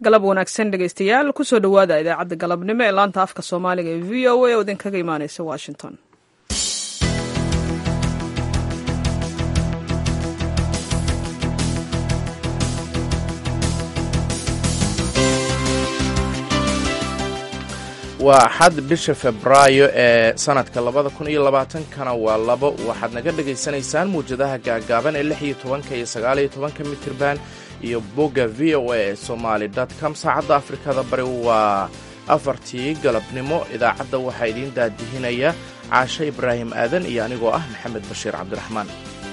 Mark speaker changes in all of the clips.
Speaker 1: galab wanaagsan dhegaystayaal kusoo dhowaada idaacadda galabnimo ee laanta afka soomaaliga ee v o a oo idinkaga imaaneysa washington
Speaker 2: waa axad bisha febraayo ee sanadka labada kun iyo labaatankana waa labo waxaad naga dhagaysanaysaan muwjadaha gaagaaban ee lix iyo tobanka iyo sagaaliyo tobanka mitirban iyo bogga v o a ee somaali com saacadda afrikada bari waa afartii galabnimo idaacadda waxaa idiin daadihinaya caashe ibraahim aadan iyo anigoo ah maxamed bashiir cabdiraxmaan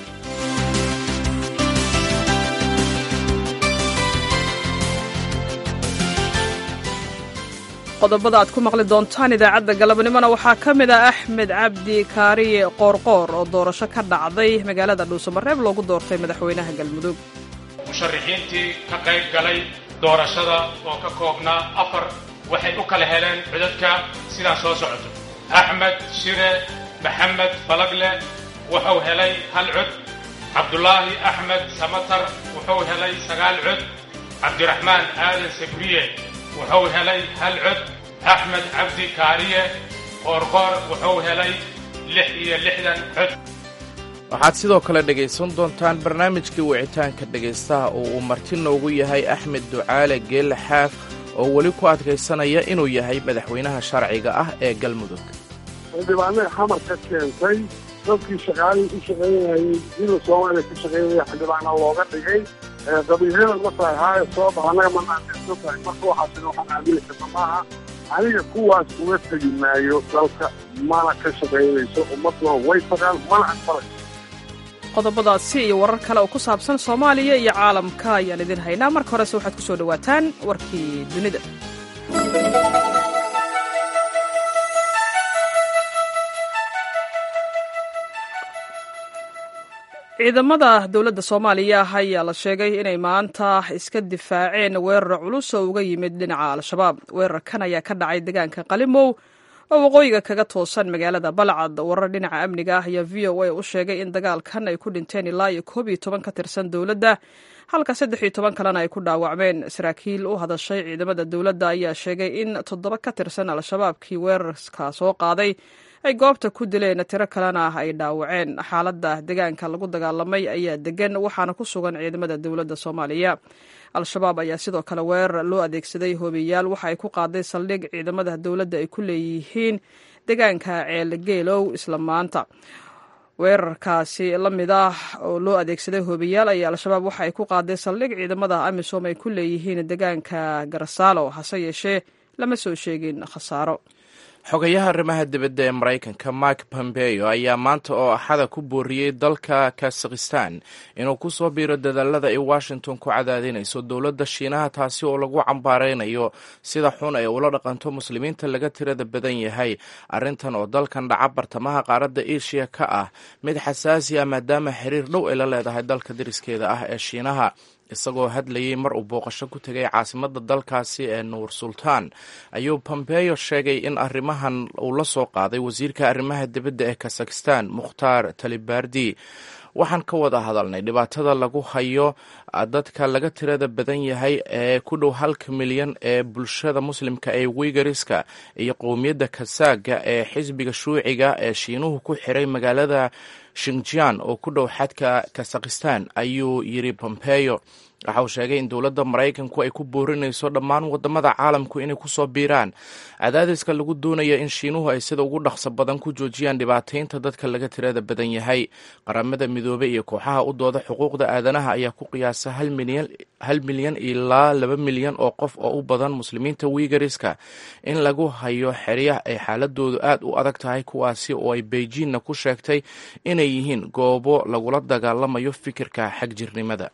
Speaker 1: qodobada aad ku maqli doontaan idaacadda galabnimona waxaa ka mid ah axmed cabdi kaariye qoorqoor oo doorasho ka dhacday magaalada dhuusamareeb loogu doortay madaxweynaha galmudug
Speaker 3: musharaxiintii ka qayb galay doorashada oo ka koobnaa afar waxay u kala heleen codadka sidaa soo socoto axmed shire maxamed falagle wuxuu helay hal cod cabdulaahi axmed samatar wuxuu helay sagaal cod cabdiraxmaan aadan sabriye wuxuu helay hal cod axmed cabdi kaariye qoorqoor wuxuu helay lix iyo lixdan cod
Speaker 2: waxaad sidoo kale dhegaysan doontaan barnaamijkii wicitaanka dhegaystaha oo uu marti noogu yahay axmed ducaale geelle xaaf oo weli ku adkaysanaya inuu yahay madaxweynaha sharciga ah ee galmudug
Speaker 4: xildhibaanada xamar ka keentay dadkii shaqaalihii ku shaqaynayay dila soomaaliya ka shaqaynaya xildhibaana looga dhigay qabiilyada markaa haaye soo bax annaga manaatirsan tahay marka waxaasina waxaan aamini karta maaha aniga kuwaas uga tegi maayo dalka mana ka shaqaynayso ummaduna way tagaan mana aqbalayso
Speaker 1: qodobadaasi iyo warar kale oo ku saabsan soomaaliya iyo caalamka ayaan idin haynaa marka horese waxaad ku soo dhowaataan warkii dunida ciidamada dowladda soomaaliya ayaa la sheegay inay maanta iska difaaceen weerar culus oo uga yimid dhinaca al-shabaab weerarkan ayaa ka dhacay deegaanka qalimow oo waqooyiga kaga toosan magaalada balcad warar dhinaca amniga ah ayaa v o a u sheegay in dagaalkan ay ku dhinteen ilaa iyo koob iyo toban ka tirsan dowladda halka saddex iyo toban kalena ay ku dhaawacmeen saraakiil u hadashay ciidamada dowladda ayaa sheegay in toddoba ka tirsan al-shabaabkii weerarka soo qaaday ay goobta ku dileen tiro kalena ay dhaawaceen xaaladda deegaanka lagu dagaalamay ayaa degan waxaana ku sugan ciidamada dowladda soomaaliya al-shabaab ayaa sidoo kale weerar loo adeegsaday hoobiyaal waxa ay ku qaaday saldhig ciidamada dowladda ay ku leeyihiin deegaanka ceelgeelow isla maanta weerarkaasi la mid ah oo loo adeegsaday hoobiyaal ayaa al-shabaab waxa ay ku qaaday saldhig ciidamada amisom ay ku leeyihiin deegaanka garasaalo hase yeeshee lama soo sheegin khasaaro
Speaker 2: xogayaha arrimaha dibadda ee maraykanka mike pompeo ayaa maanta oo axada ku booriyey dalka kazakhistan inuu ku soo biiro dadaalada ay washington ku cadaadinayso dowladda shiinaha taasi oo lagu cambaaraynayo sida xun ay ula dhaqanto muslimiinta laga tirada badan yahay arrintan oo dalkan dhaca bartamaha qaaradda eshiya ka ah mid xasaasi ah maadaama xiriir dhow ay la leedahay dalka dariskeeda ah ee shiinaha isagoo hadlayey mar uu booqasho ku tegay caasimadda dalkaasi ee nuur sultaan ayuu pompeyo sheegay in arrimahan uu la soo qaaday wasiirka arrimaha dibadda ee kazakhistan mukhtaar talibardi waxaan ka wada hadalnay dhibaatada lagu hayo dadka laga tirada badan yahay ee ku dhow halka milyan ee bulshada muslimka ee wiigariska iyo qowmiyadda kasaaga ee xisbiga shuuciga ee shiinuhu ku xiray magaalada shinjian oo ku dhow xadka kazakhistan ayuu yiri pompeyo waxa uu sheegay in dowladda maraykanku ay ku boorinayso dhammaan wadamada caalamku inay kusoo biiraan cadaadiska lagu doonaya in shiinuhu ay sida ugu dhaqso badan ku joojiyaan dhibaataynta dadka laga tirada badan yahay qaramada midoobey iyo kooxaha u dooda xuquuqda aadanaha ayaa ku qiyaasa hal milyan ilaa laba milyan oo qof oo u badan muslimiinta wiigariska in lagu hayo xeryaha ay xaaladoodu aad u adag tahay kuwaasi oo ay beijinna ku sheegtay inay yihiin goobo lagula dagaalamayo fikirka xagjirnimada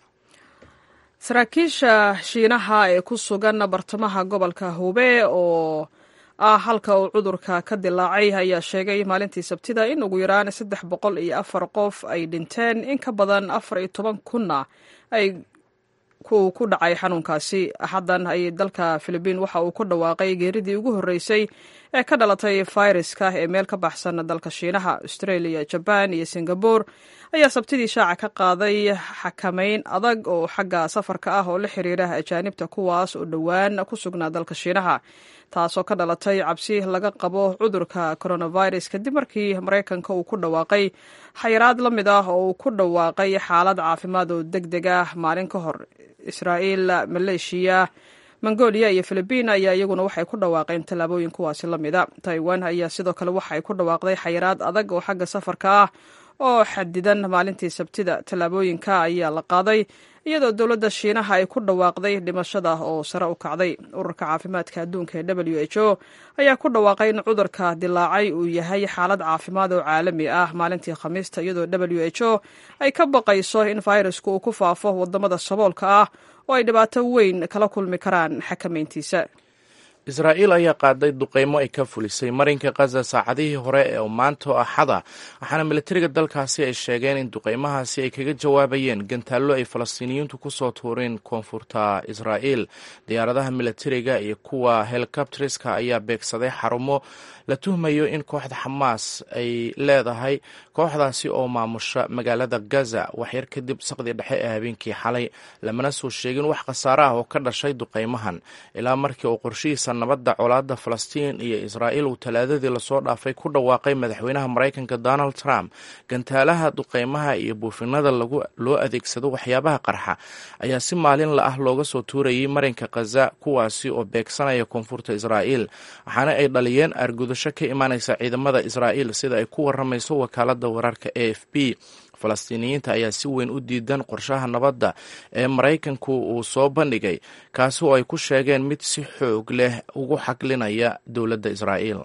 Speaker 1: saraakiisha shiinaha ee ku sugan bartamaha gobolka hube oo ah halka uu cudurka ka dilaacay ayaa sheegay maalintii sabtida in ugu yaraan saddex boqol iyo afar qof ay dhinteen in ka badan afar iyo toban kunna ay uu ku dhacay xanuunkaasi axaddan ayay dalka filibiin waxa uu ku dhawaaqay geeridii ugu horreysay ee ka dhalatay fayraska ee meel ka baxsan dalka shiinaha australia jaban iyo singabore ayaa sabtidii shaaca ka qaaday xakamayn adag oo xagga safarka ah oo la xiriira ajaanibta kuwaas oo dhowaan ku sugnaa dalka shiinaha taasoo ka dhalatay cabsi laga qabo cudurka coronavirus kadib markii maraykanka uu ku dhawaaqay xayiraad la mid ah oo uu ku dhawaaqay xaalad caafimaad oo deg deg ah maalin ka hor israa'iil maleeshiya mongolia iyo filibiin ayaa iyaguna waxay ku dhawaaqeen tallaabooyin kuwaasi la mida taiwan ayaa sidoo kale waxay ku dhawaaqday xayiraad adag oo xagga safarka ah oo xadidan maalintii sabtida tallaabooyinka ayaa la qaaday iyadoo dowladda shiinaha ay ku dhawaaqday dhimashada oo sare u kacday ururka caafimaadka adduunka ee w h o ayaa ku dhawaaqay in cudurka dilaacay uu yahay xaalad caafimaad oo caalami ah maalintii khamiista iyadoo w h o ay ka baqayso in fayrasku uu ku faafo wadamada saboolka ah oo ay dhibaato weyn kala kulmi karaan xakamayntiisa
Speaker 2: israa'iil ayaa qaaday duqeymo ay ka fulisay marinka khaza saacadihii hore ee maanta axada waxaana militariga dalkaasi ay sheegeen in duqeymahaasi ay kaga jawaabayeen gantaallo ay falastiiniyiintu ku soo tuureen koonfurta israa'iil diyaaradaha militariga iyo kuwa helikobteriska ayaa beegsaday xarumo la tuhmayo in kooxda xamaas ay leedahay kooxdaasi oo maamusha magaalada gaza waxyar kadib saqdii dhexe ee habeenkii xalay lamana soo sheegin wax khasaare ah oo ka dhashay duqeymahan ilaa markii uu qorshihiisa nabadda colaadda falastiin iyo israa'iil uu talaadadii lasoo dhaafay ku dhawaaqay madaxweynaha maraykanka donald trump gantaalaha duqeymaha iyo buufinada loo adeegsado waxyaabaha qarxa ayaa si maalinla ah looga soo tuurayay marinka khaza kuwaasi oo beegsanaya koonfurta israa'iil waxaana ay dhaliyeen argudasho ka imaanaysa ciidamada israa'iil sida ay ku waramayso wakaalada wararka a f b falastiiniyiinta ayaa si weyn u diidan qorshaha nabadda ee maraykanku uu soo bandhigay kaasi oo ay ku sheegeen mid si xoog leh ugu xaglinaya dowladda israa'iil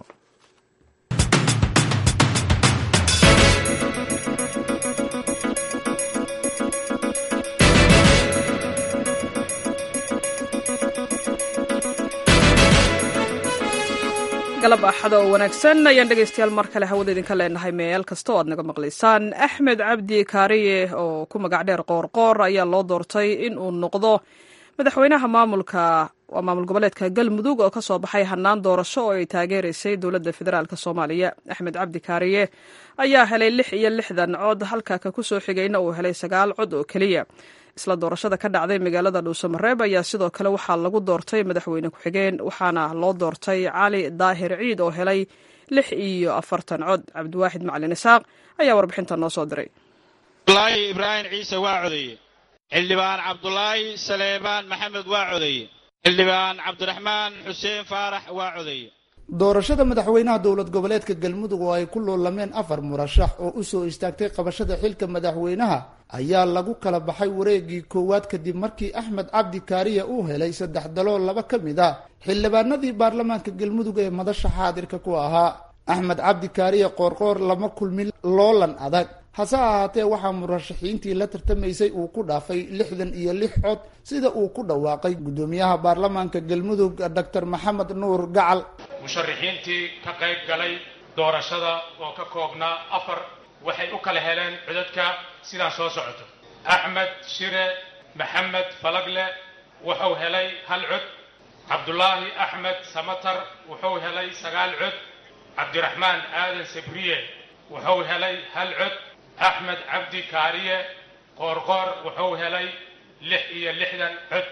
Speaker 1: galab axada oo wanaagsan ayaan dhegaystayaal mar kale hawada idinka leenahay meel kasta oo aad naga maqlaysaan axmed cabdi kaariye oo ku magac dheer qoorqoor ayaa loo doortay in uu noqdo madaxweynaha maamulka waa maamul goboleedka galmudug oo kasoo baxay hanaan doorasho oo ay taageeraysay dowladda federaalk soomaaliya axmed cabdi kaariye ayaa helay lix iyo lixdan cod halka ka kusoo xigayna uu helay sagaal cod oo keliya isla doorashada ka dhacday magaalada dhuusamareeb ayaa sidoo kale waxaa lagu doortay madaxweyne ku-xigeen waxaana loo doortay cali daahir ciid oo helay lix iyo afartan cod cabdiwaaxid macalin isaaq ayaa warbixinta noo soo diray
Speaker 5: abdulaahi ibraahim ciise waa codeeye xildhibaan cabdulaahi saleebaan maxamed waa codeeye xildhibaan cabdiraxmaan xuseen faarax waa codeeye
Speaker 6: doorashada madaxweynaha dowlad goboleedka galmudug oo ay ku loolameen afar murashax oo usoo istaagtay qabashada xilka madaxweynaha ayaa lagu kala baxay wareegii koowaad kadib markii axmed cabdi kaariya uu helay saddex dalool laba ka mid a xildhibaanadii baarlamaanka galmudug ee madasha xaadirka ku ahaa axmed cabdi kaariya qoorqoor lama kulmin loolan adag hase ahaatee waxaa murashaxiintii la tartamaysay uu ku dhaafay lixdan iyo lix cod sida uu ku dhawaaqay guddoomiyaha baarlamaanka galmudug doctor maxamed nuur gacal
Speaker 3: musharaxiintii ka qayb galay doorashada oo ka koobnaa afar waxay u kala heleen codadka sidaan soo socoto axmed shire maxamed falagle wuxuu helay hal cod cabdulaahi axmed samatar wuxuu helay sagaal cod cabdiraxmaan aadan sabriye wuxuu helay hal cod axmed cabdi kaariye qoorqoor wuxuu helay lix iyo lixdan cod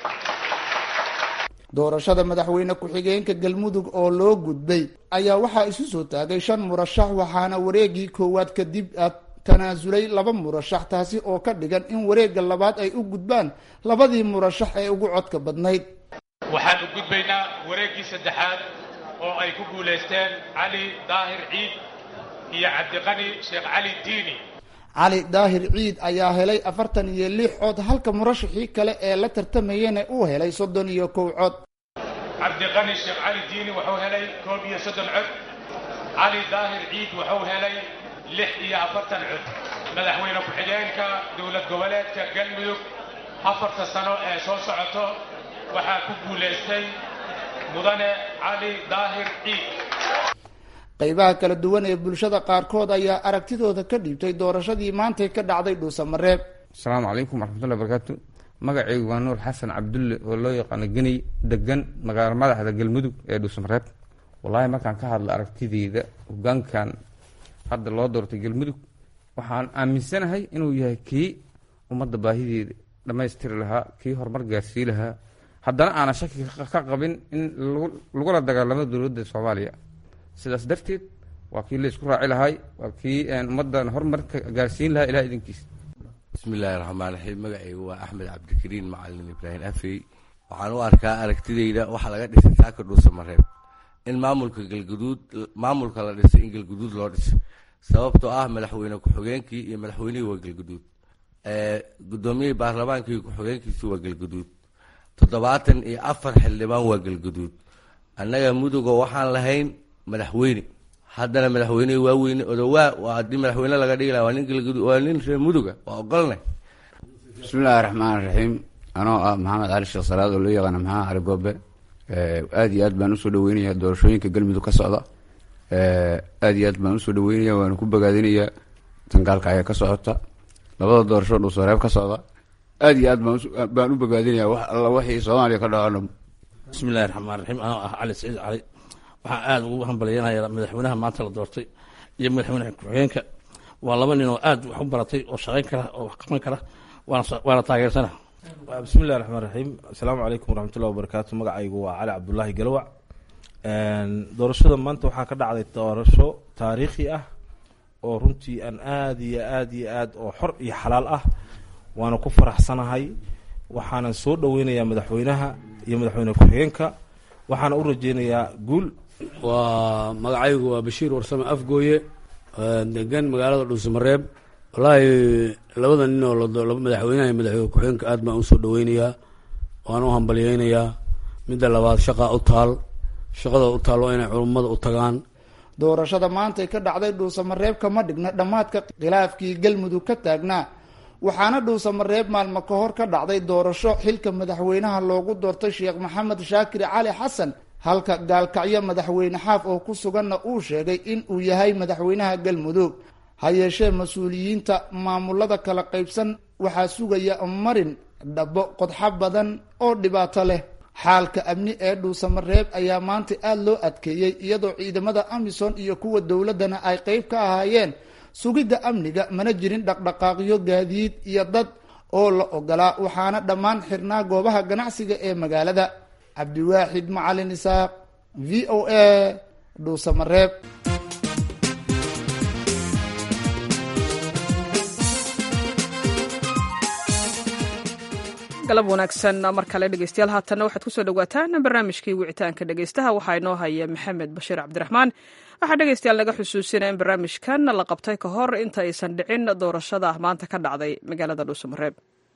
Speaker 6: doorashada madaxweyne ku-xigeenka galmudug oo loo gudbay ayaa waxaa isu soo taagay shan murashax waxaana wareegii koowaad kadib tanaasulay laba murashax taasi oo ka dhigan in wareegga labaad ay u gudbaan labadii murashax ee ugu codka badnayd
Speaker 3: waxaan u gudbaynaa wareeggii saddexaad oo ay ku guulaysteen cali daahir ciid iyo cabdiqani sheekh cali diini
Speaker 6: cali daahir ciid ayaa helay afartan iyo lix cod halka murashaxii kale ee la tartamayana uu helay soddon iyo kow cod
Speaker 3: cabdiqani sheekh cali diini wuxuu helay koob iyo soddon cod cali daahir ciid wuxuu helay lix iyo afartan cod madaxweyne ku-xigeenka dowlad goboleedka galmudug afarta sano ee soo socoto waxaa ku guulaystay mudane cali daahir ciid
Speaker 6: qaybaha kala duwan ee bulshada qaarkood ayaa aragtidooda ka dhiibtay doorashadii maantay ka dhacday dhuusamareeb
Speaker 7: asalaamu calaykum waraxmatullahi barakaatu magacaygu waa nuur xasan cabdulle oo loo yaqaano geney degan magaalo madaxda galmudug ee dhuusamareeb wallaahi markaan ka hadla aragtideyda hogaankan hadda loo doortay galmudug waxaan aaminsanahay inuu yahay kii ummadda baahideeda dhammaystiri lahaa kii horumar gaarsii lahaa haddana aanan shaki ka qabin in lagula dagaalamo dowladda soomaaliya sidaas darteed waa kii laysku raaci lahay waa kii ummaddan horumarka gaarsiin lahaa ilaha idinkiis
Speaker 8: bismi illaahi raxmaan raxiim magacaygu waa axmed cabdikariin macalin ibraahim afey waxaan u arkaa aragtideyda waxaa laga dhisay saaka dhuusamareeb in maamulka galguduud maamulka la dhisay in galguduud loo dhisay sababtoo ah madaxweyne ku-xigeenkii iyo madaxweynihii waa galguduud gudoomiyihii baarlamaankii ku-xigeenkiisi waa galguduud toddobaatan iyo afar xildhibaan waa galguduud annaga muduga waxaan lahayn madaxweyne haddana madaxweynihii waa weyne odowaa waa haddii madaxweyne laga dhigi laha waa nin galguduud waa nin reer muduga waa ogolnay
Speaker 9: bismillahi raxmaan raxiim anoo ah maxamed cali sheekh salaad oo loo yaqaana maxamed cali goobe aada iyo aad baan usoo dhaweynaya doorashooyinka galmudug ka socda aada iyo aad baan usoo dhaweynaya waana ku bogaadinayaa tangaalka ayaa ka socota labada doorasho dhuusareeb ka socda aada iyo aad baan u bogaadinaya wax alla wixii soomaaliya ka dhacona
Speaker 10: bismillahi raxmaan raxiim anoo ah cali saciid cali waxaan aada ugu hambalyanaya madaxweynaha maanta la doortay iyo madaxweyne ku-xigeenka waa laba nin oo aada wax u baratay oo shaqayn kara oo wax qaban kara waana taageersana
Speaker 11: bismillahi raxmaan raxiim assalaamu calaykum waraxmatullahi wabarakaatu magacaygu waa cali cabdulaahi galawac doorashada maanta waxaa ka dhacday doorasho taariikhi ah oo runtii aan aada iyo aada iyo aad oo xor iyo xalaal ah waana ku faraxsanahay waxaanan soo dhaweynayaa madaxweynaha iyo madaxweyne ku-xigeenka waxaana u rajeynayaa guul
Speaker 12: waa magacaygu waa bashiir warsame afgooye degan magaalada dhuusamareeb wallaahi labada nin oo laba madaxweynaha iyo madaxweyne ku-xigeenka aad baan usoo dhaweynayaa waan u hambalyeynayaa midda labaad shaqaa u taal shaqada u taal waa inay culummada u tagaan
Speaker 6: doorashada maantay ka dhacday dhuusamareeb kama dhigna dhammaadka khilaafkii galmudug ka taagnaa waxaana dhuusamareeb maalmo ka hor ka dhacday doorasho xilka madaxweynaha loogu doortay sheekh maxamed shaakir cali xasan halka gaalkacyo madaxweyne xaaf oo ku suganna uu sheegay in uu yahay madaxweynaha galmudug ha yeeshee mas-uuliyiinta maamulada kala qaybsan waxaa sugaya marin dhabo qodxo badan oo dhibaato leh xaalka amni ee dhuusamareeb ayaa maanta aada loo adkeeyey iyadoo ciidamada amisom iyo kuwa dowladdana ay qeyb ka ahaayeen sugidda amniga mana jirin dhaqdhaqaaqyo gaadiid iyo dad oo la ogolaa waxaana dhammaan xirnaa goobaha ganacsiga ee magaalada cabdiwaaxid macalin isaaq v o a dhuusamareeb
Speaker 1: galab wanaagsan mar kale dhegeystayaal haatanna waxaad kusoo dhawaataan barnaamijkii wicitaanka dhegeystaha waxaa inoo haya maxamed bashiir cabdiraxmaan waxaa dhegeystayaal naga xusuusinaya in barnaamijkan la qabtay ka hor inta aysan dhicin doorashada maanta ka dhacday magaalada dhuusamareeb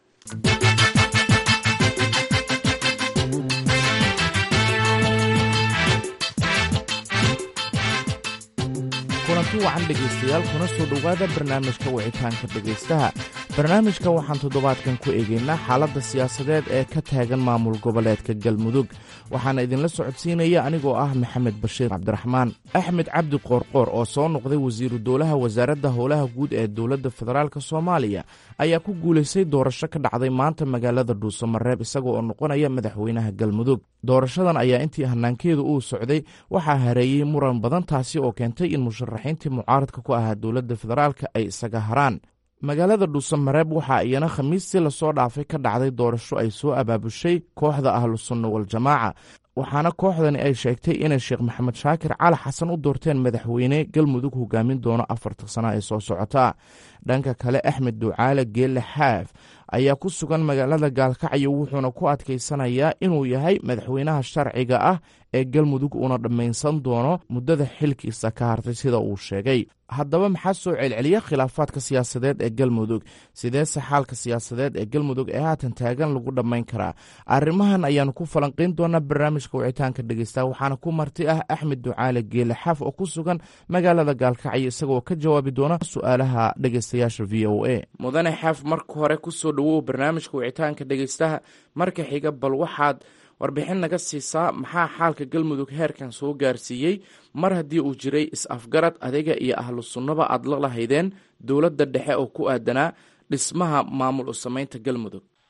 Speaker 2: kulanti wacan dhegaystayaal kuna soo dhowaada barnaamijka wicitaanka dhegaystaha barnaamijka waxaan toddobaadkan ku eegaynaa xaaladda siyaasadeed ee ka taagan maamul goboleedka galmudug waxaana idinla socodsiinaya anigoo ah maxamed bashiir cabdiraxmaan axmed cabdi qoorqoor oo soo noqday wasiiru dowlaha wasaaradda howlaha guud ee dowladda federaalk soomaaliya ayaa ku guulaystay doorasho ka dhacday maanta magaalada dhuusamareeb isaga oo noqonaya madaxweynaha galmudug doorashadan ayaa intii hanaankeedu uu socday waxaa hareeyey muran badan taasi oo keentay in musharaxiintii mucaaradka ku ahaa dowladda federaalka ay isaga haraan magaalada dhuusamareeb waxaa iyana khamiistii lasoo dhaafay ka dhacday doorasho ay soo abaabushay kooxda ahlu sunna waljamaaca waxaana kooxdani ay sheegtay inay sheekh maxamed shaakir cali xasan u doorteen madaxweyne galmudug hogaamin doono afarta sano ee soo socota dhanka kale axmed ducaale geelle xaaf ayaa ku sugan magaalada gaalkacyo wuxuuna ku adkaysanayaa inuu yahay madaxweynaha sharciga ah ee galmudug uuna dhammaynsan doono muddada xilkiisa ka hartay sida uu sheegay haddaba maxaa soo celceliya khilaafaadka siyaasadeed ee galmudug sideese xaalka siyaasadeed ee galmudug ee haatan taagan lagu dhammayn karaa arrimahan ayaanu ku falanqayn doonaa barnaamijka wicitaanka dhegeysta waxaana ku marti ah axmed ducaale geele xaaf oo ku sugan magaalada gaalkacyo isagoo ka jawaabi doona su-aalaha dhegeystayaasha v o a mudane xaaf marka hore kusoo dhowow barnaamijka wicitaanka dhegeystaha marka xiga bal waxaad warbixin naga siisaa maxaa xaalka galmudug heerkan soo gaarsiiyey mar haddii uu jiray is-afgarad adiga iyo ahlu sunnaba aad la lahaydeen dowladda dhexe oo ku aadanaa dhismaha maamul u samaynta galmudug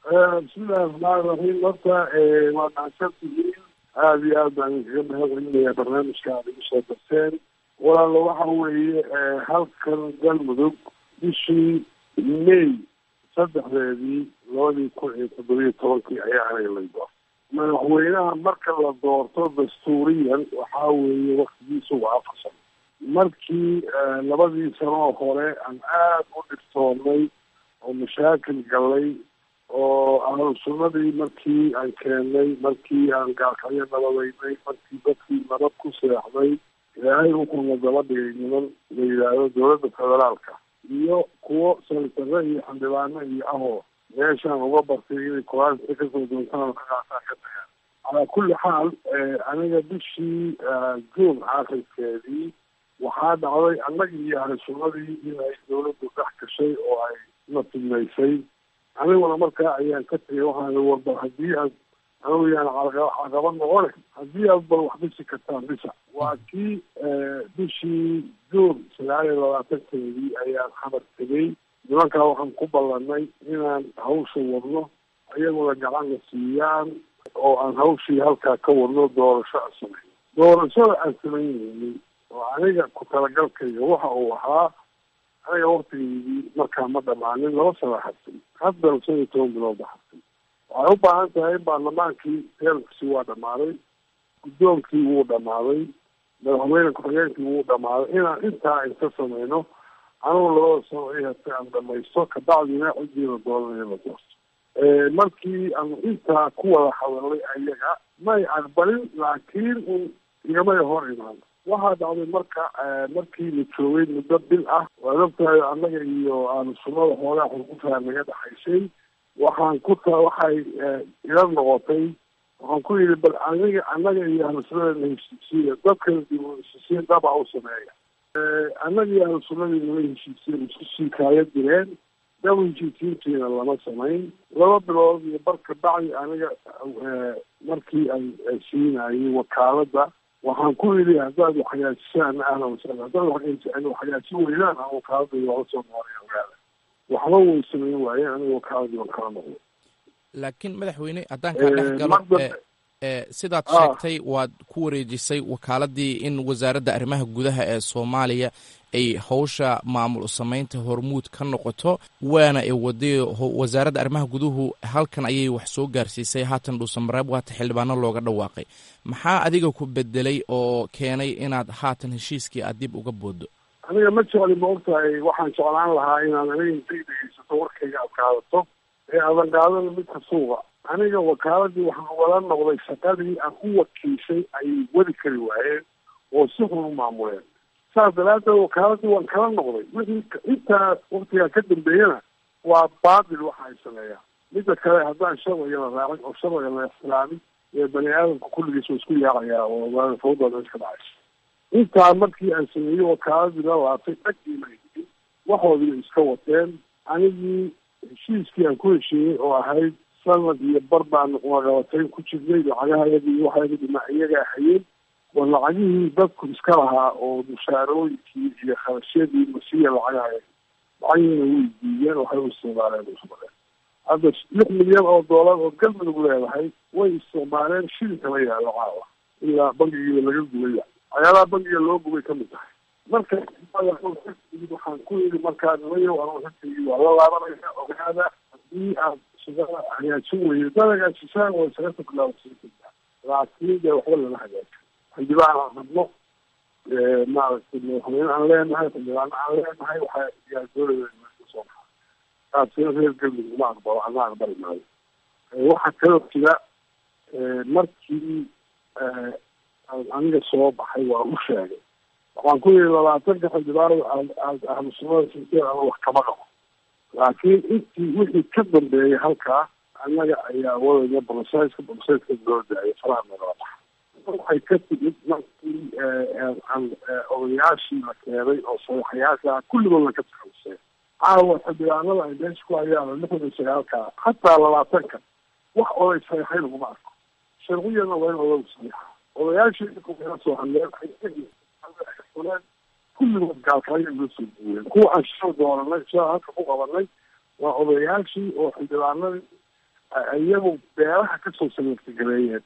Speaker 4: bismillahi raxmaani raxiim horta waa mahadsantihiin aada iyo aad baan idinkaga mahadcelinayaa barnaamijka aad igu soo darteen walaalo waxa weeye halkan galmudug bishii may saddexdeedii labadii kun iyo toddobiyo tobankii ayaa aniga lay doortay madaxweynaha marka la doorto dastuuriyan waxaa weeye waktigiisu waa afar sano markii labadii sanoo hore aan aada u dhibtoonnay oo mashaakil galay oo ahlu sunnadii markii aan keennay markii aan gaalkacyo nabadaynay markii dadkii nabad ku seexday ilaahay wuxuuna daba dhigay niman la yidhaahdo dowladda federaalka iyo kuwo salitare iyo xildhibaano iyo ahoo meeshaan uga bartay inay qur-aanka kasoo doontaan ka qaataan ka tagaan calaa kulli xaal aniga bishii juun aakhirkeedii waxaa dhacday annagii iyo ahlu sunnadii inay dowladdu dhex gashay oo ay na fidnaysay aniguna markaa ayaan ka tegay waxaan walba haddii aad anigu yaan caqaba noqone haddii aad bal wax dhisi kartaan dhisa waa kii bishii juun sagaal iyo labaatankeedii ayaan xamar tegay nimankaa waxaan ku ballanay inaan hawsha wadno iyaguna gacanna siiyaan oo aan hawshii halkaa ka wadno doorasho aan samayn doorashada aan samaynaynin oo aniga ku talagalkayga waxa uu ahaa aniga waktigeydii markaa ma dhamaanin laba sana xabsin haddana shan iyo toban bilood ba xabsin waxay u baahan tahay in baarlamaankii teermkisi waa dhamaaday guddoonkii wuu dhamaaday madaxweyne ku-xigeenkii wuu dhamaaday inaan intaa inta samayno anugu labada sano i hatay aan dhamaysto kabacdina cidiina dooranaya la doorto markii aanu intaa ku wada hadalnay ayaga may aqbalin laakiin un igamay hor imaan waxaa dhacday marka markii la joogay muddo bil ah waad ogtahay annaga iyo aanu sunnada xoogaa xurgufaa naga dhexaysay waxaan ku ta waxay ila noqotay waxaan ku yidhi bal aniga annaga iyo ahlu sunnada na heshiisiiya dadkana dib u heshiisiin daba u sameeya annaga iyo ahlu sunnadii nala heshiisiin isku sii kaaya direen daba heshiisiintiina lama samayn laba bilood iyo barka bacdi aniga markii aan siinayay wakaaladda waxaan ku yidhi haddaad waxhagaajisaan ahlan wasahlan haddaad waxhagaajin weydaan aan wakaaladda wala soo noqonay ogaada waxba way samayn waayeen aniga wakaaladii waan kala noqday
Speaker 2: laakiin madaxweyne haddaan kaa dhex galo sidaad sheegtay waad ku wareejisay wakaaladii in wasaaradda arrimaha gudaha ee soomaaliya ay howsha maamul samaynta hormuud ka noqoto waana ay waday wasaaradda arrimaha guduhu halkan ayay wax soo gaarsiisay haatan dhuusamareeb waata xildhibaano looga dhawaaqay maxaa adiga ku bedelay oo keenay inaad haatan heshiiskii aad dib uga boodo
Speaker 4: aniga ma jecli ma ogtahay waxaan jeclaan lahaa inaad aniga intay dhegeysato warkayga aad qaadato ee aadan qaadana midka suuqa aniga wakaaladii waxaan wala noqday shaqadii aan u wakiishay ayay wadi kari waayeen oo si xun u maamuleen saas daraaddeed wakaaladii waan kala noqday wixii intaa waktigaa ka dambeeyana waa baatil waxa ay sameeyaan midda kale haddaan sharciga la raacin oo sharciga la ixtiraamin ee bani aadamka kulligiis waa isku yaacayaa oo fawda meesha ka dhacaysa intaa markii aan sameeyey wakaaladii la laabtay dhagiima higin waxoodii iska wateen anigii heshiiskii aan ku heshiiyey oo ahayd sanad iyo bar baan waqabatayn ku jirnay lacagahayaga iyo waxayaga dhinac iyagaa hayeen oo lacagihii dadku iska lahaa oo mushaarooyinkii iyo kharashyadii masiya lacagahayaga lacagihiina way diideen waxay u isticmaaleen usmaleen hadda lix milyan oo doolar oo galmudug leedahay way isticmaaleen shilinka la yaalo caawa ilaa bangigiiba laga gubaya waxyaalaha bangiga loo gubay kamid tahay marka waxaan ku yidhi markaa nimayo anu xilkigii waa la laabanaya ogaada haddii aad shaqada hagaajin weydo dad hagaajisaan waa isaga tuklaawasiiaa laakiin dee waxba lama hagaajo xildhibaan aan rabno maaragtay madaxweyne aan leenahay xildhibaano aan leenahay waxaa yaa dowlada soo baxa taasina reer galmudug ma aqbalo ana aqbali maayo waxaa kaloo jira markii aniga soo baxay waa u sheegay waxaan ku yidhi labaatanka xildhibaanada aad ahlu sunnada sinteen ama wax kama qabo laakiin intii wixii ka dambeeyay halkaa annaga ayaa wadayna bolosayska bolosayska loo daayay faraha nagala baxa waxay ka timid markii odayaashii la keenay oo sadaxayaasha kulligood la ka takhaluseen caawa xildhibaanada ay meesha ku hayaan lixdan iyo sagaalka xataa labaatanka wax oday saxiixay laguma arko sharciyana waa in odagu saxiixa odayaashii kala soo hadleen kulligood gaalkaayo loo soo duween kuwa aan shal dooranay shal halka ku qabanay waa odayaashii oo xildhibaanadii iyagu beelaha kasoo sameertagareeyeen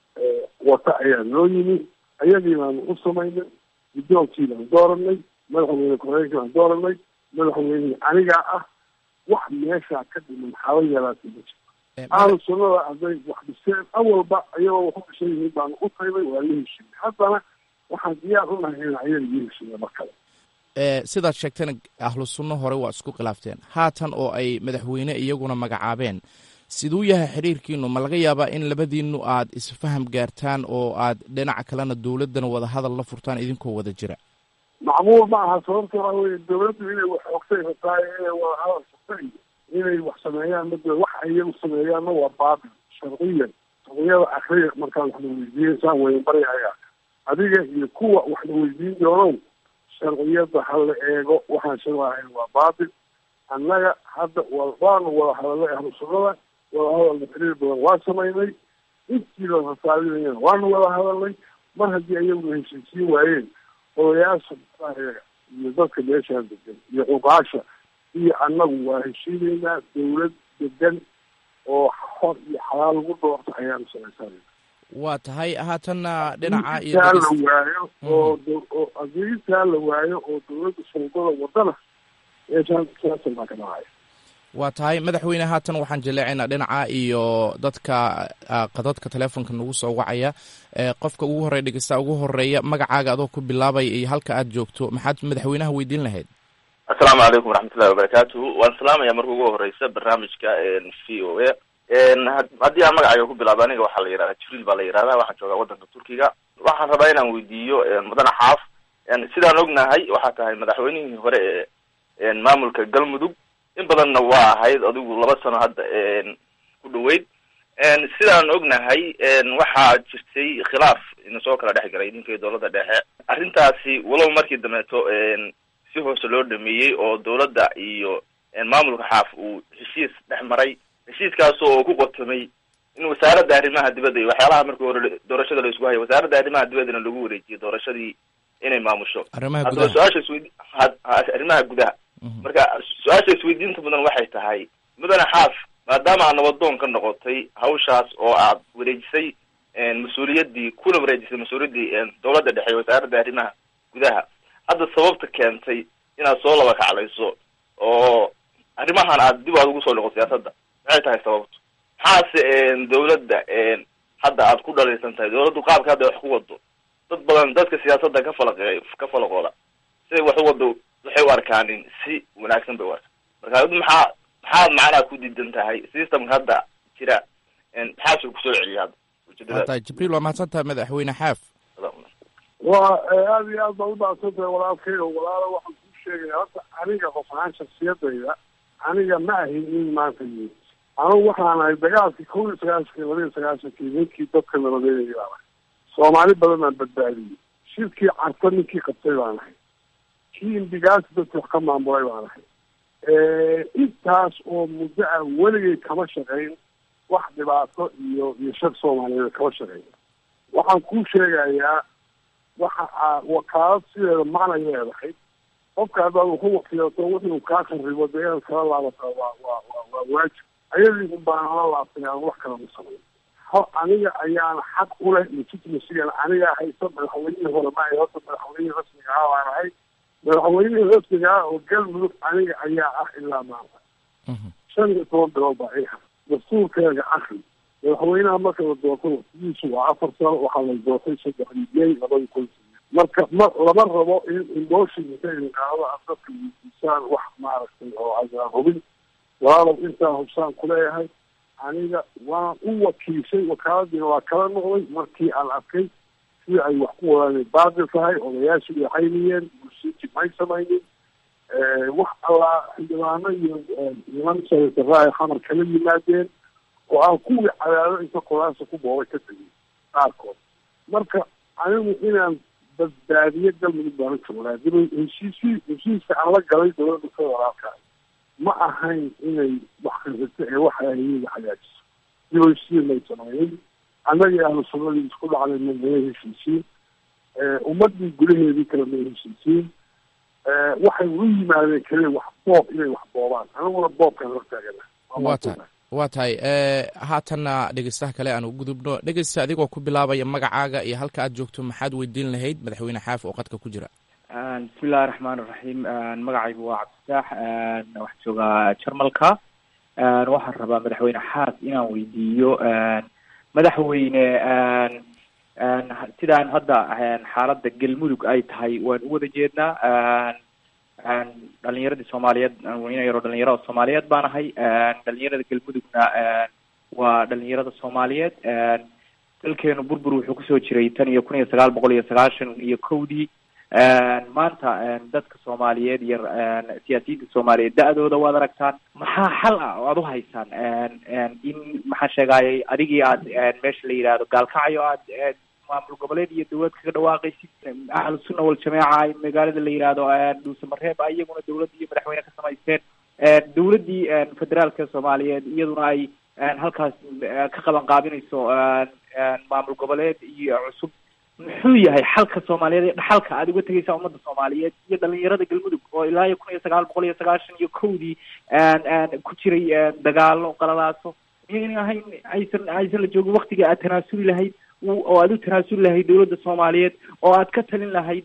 Speaker 4: wata ayaa noo yimi ayagii baanu u samaynay guddoonkii baan dooranay madaxweyne ku-xigeenkii baan dooranay madaxweynihii anigaa ah wax meeshaa ka dhiman haba yaraatay ma jirto ahlu sunnada hadday wax dhiseen awalba iyagoo wax u dhishan yihiin baanu u tagnay waa la heshiiyey haddana waxaan diyaar u nahay in ayaga iyo heshiiya mar kale
Speaker 2: sidaad sheegtana ahlu sunno hore waa isku khilaafteen haatan oo ay madaxweyne iyaguna magacaabeen siduu yahay xiriirkiinu ma laga yaabaa in labadiinu aad isfaham gaartaan oo aad dhinaca kalena dowladdana wada hadal la furtaan idinkoo wada jira
Speaker 4: macmuul ma aha sababta waxa weye dawladdu inay wax xogsay rabtaa inay wada hadal furtay inay wax sameeyaan mad wax iyagu sameeyaanna waa baabil sharciyan sharciyada akriya markaad waxna weydiineysaan weynbaryahayaa adiga iyo kuwa waxna weydiin doonow sharciyada ha la eego waxaan sharciahayn waa baabil annaga hadda waanu wada hadalnay ahlu sunnada wada hadalna xiriir badan waa samaynay intiiba rasaabinayana waanu wada hadalnay mar haddii ayaguna heshiisiin waayeen odayaasha ayaga iyo dadka meeshaan degan iyo cuqaasha iyo annagu waa heshiinaynaa dawlad degan oo xor iyo xalaal lagu doorto ayaanu samaysanayna
Speaker 2: waa tahay haatanna dhinaca iyo
Speaker 4: intaa la waayo oo oo haddii intaa la waayo oo dawladda saldada wadana meeshaan siyaasal baa ka dhacaya
Speaker 2: waa tahay madaxweyne haatan waxaan jaleecaynaa dhinaca iyo dadka qadadka teleefonka nagu soo wacaya qofka ugu horreya dhegeysta ugu horeeya magacaaga adoo ku bilaabaya iyo halka aad joogto maxaad madaxweynaha weydiin lahayd
Speaker 13: assalaamu calaykum waraxmatullahi wabarakaatuhu waan salaamaya marka ugu horeysa barnaamijka v o a haddii aan magacayga ku bilaabo aniga waxaa la yihahdaa jibriil baa la yihahdaa waxaan joogaa waddanka turkiga waxaan rabaa inaan weydiiyo mudane xaaf sidaan ognahay waxaa tahay madaxweynihii hore ee maamulka galmudug in badanna waa ahayd adigu laba sano hadda ku dhaweyd sidaan ognahay waxaa jirtay khilaaf ina soo kala dhex galay idinka iyo dowladda dhexe arrintaasi walow markii dambeeto si hoose loo dhameeyey oo dowladda iyo maamulka xaaf uu heshiis dhex maray heshiiskaas oo ku qotomay in wasaaradda arrimaha dibadda iyo waxyaalaha markii hore doorashada la isku hayo wasaaradda arrimaha dibaddana lagu wareejiyo doorashadii inay maamusho haddaba su-aasha isweydi arrimaha gudaha marka su-aasha isweydiinta mudan waxay tahay mudane xaaf maadaama aad nabadoon ka noqotay hawshaas oo aad wareejisay mas-uuliyaddii kuna wareejisay mas-uuliyaddii dowladda dhexe wasaaradda arrimaha gudaha hadda sababta keentay inaad soo laba kaclayso oo arrimahan aad dib aad ugu soo noqo siyaasadda maxay tahay sababtu maxaase dowladda hadda aad ku dhalaysan tahay dowladdu qaabka hadda wax ku wado dad badan dadka siyaasadda ka falaqe ka falaqooda siday wax u wado waxay u arkaanin si wanaagsan bay u arkaan marka ad maxaa maxaad macnaha ku diidan tahay systemka hadda jira maxaasuu kusoo celiya hadda
Speaker 2: waa tahay jibriil waa mahadsan tahay madaxweyne xaaf
Speaker 4: waa aada iyo aad baa udhacsan tahay walaalkay oo walaalo waxaan kuu sheegaya horta aniga qof ahaan shaksiyadayda aniga ma ahin in maanta yimid anugu waxaan ahay dagaalkii kow iyo sagaashankii laba iyo sagaashankii ninkii dadka nabadeynayay baan ahay soomaali badan baan badbaadiyey shirkii carta ninkii qabtay baan ahay kii indigaasi dadka wax ka maamulay baan ahay intaas oo muddo ah weligay kama shaqayn wax dhibaato iyo iyo shar soomaaliyeed kama shaqayn waxaan kuu sheegayaa waxa aa wakaalad sideeda macnay leedahay qofka haddaad waxu wakiilato wuxuu kaa kharibo dee inaad kala laabataa waa waa waa waa waajib ayadii un baan ala laabtay aan wax kala ma samayn ho aniga ayaana xaq u leh legitimacygan anigaa haysa madaxweynihii hore ma ay horta madaxweynihii rasmiga ah baan ahay madaxweynihii rasmiga ah oo galmudug aniga ayaa ah ilaa maanta shan iyo toban bilood baa iha dastuurkeega akri madaxweynaha marka la doorto waqtigiisu waa afar sano waxaa la doortay saddexdii may labada kun marka ma lama rabo in emotion inta idinqaado aad dadka weydiisaan wax maaragtay oo adaan hubin walaalow intaa hubsaan kuleeyahay aniga waan u wakiishay wakaaladiina waa kala noqday markii aan arkay sida ay wax ku wadaan baadil tahay odayaashu way cayniyeen bulshadii may samaynin wax allaa xildhibaano iyo niman sanataraha xamar kala yimaadeen oo aan kuwii cadaado inta qoraasa ku boobay ka tegay qaarkood marka anigu inaan badbaadiyo galmudug baana joogaa dib heshiisii heshiiska aan la galay dowladda federaalka ma ahayn inay wax khasirto ee waxa ayaga hagaajiso dib heshiisiin may sameeyin annagii ahlu sunnadii isku dhacday ma may heshiisiin ummadii gudaheedii kale may heshiisiin waxay u yimaadeen kale wax boob inay wax boobaan aniguna boobkaan hortaagana
Speaker 2: waa tahay waa tahay haatanna dhegeystaha kale aan u gudubno dhegeysta adigoo ku bilaabaya magacaaga iyo halka aad joogto maxaad weydiin lahayd madaxweyne xaaf oo qadka ku jira
Speaker 14: bismi illahi raxmaan iraxiim magacaygu waa cabdifaax waxaan joogaa jarmalka waxaan rabaa madaxweyne xaas inaan weydiiyo madaxweyne sidaan hadda xaaladda galmudug ay tahay waan u wada jeednaa dhalinyaradii soomaaliyeed ina yaroo dhalinyarada soomaaliyeed baan ahay dhalinyarada galmudugna waa dhalinyarada soomaaliyeed dalkeenu burbur wuxuu kusoo jiray tan iyo kun iyo sagaal boqol iyo sagaashan iyo kowdii maanta dadka soomaaliyeed iyo siyaasiyiinta soomaaliyeed da-dooda waad aragtaan maxaa xal ah oo aad uhaysaan in maxaan sheegayay adigii aad meesha la yidhaahdo gaalkacyo aad maamul goboleed iyo dawlad kaga dhawaaqaysid ahlu sunna waljamaaca magaalada la yidhaahdo dhuusamareeb iyaguna dawladda iyo madaxweyne ka samaysteen dawladdii federaalka soomaaliyeed iyaduna ay halkaas ka qaban qaabinayso maamul goboleed iyo cusub muxuu yahay xalka soomaaliyeed ee dhaxalka aad uga tegaysaa ummadda soomaaliyeed iyo dhalinyarada galmudug oo ilaa iyo kun iyo sagaal boqol iyo sagaashan iyo kowdii ku jiray dagaalo qalalaaso miyayna ahayn aysan aysan la joogin waktiga aad tanaasuli lahayd oo aad u tanaasuli lahayd dawladda soomaaliyeed oo aad ka talin lahayd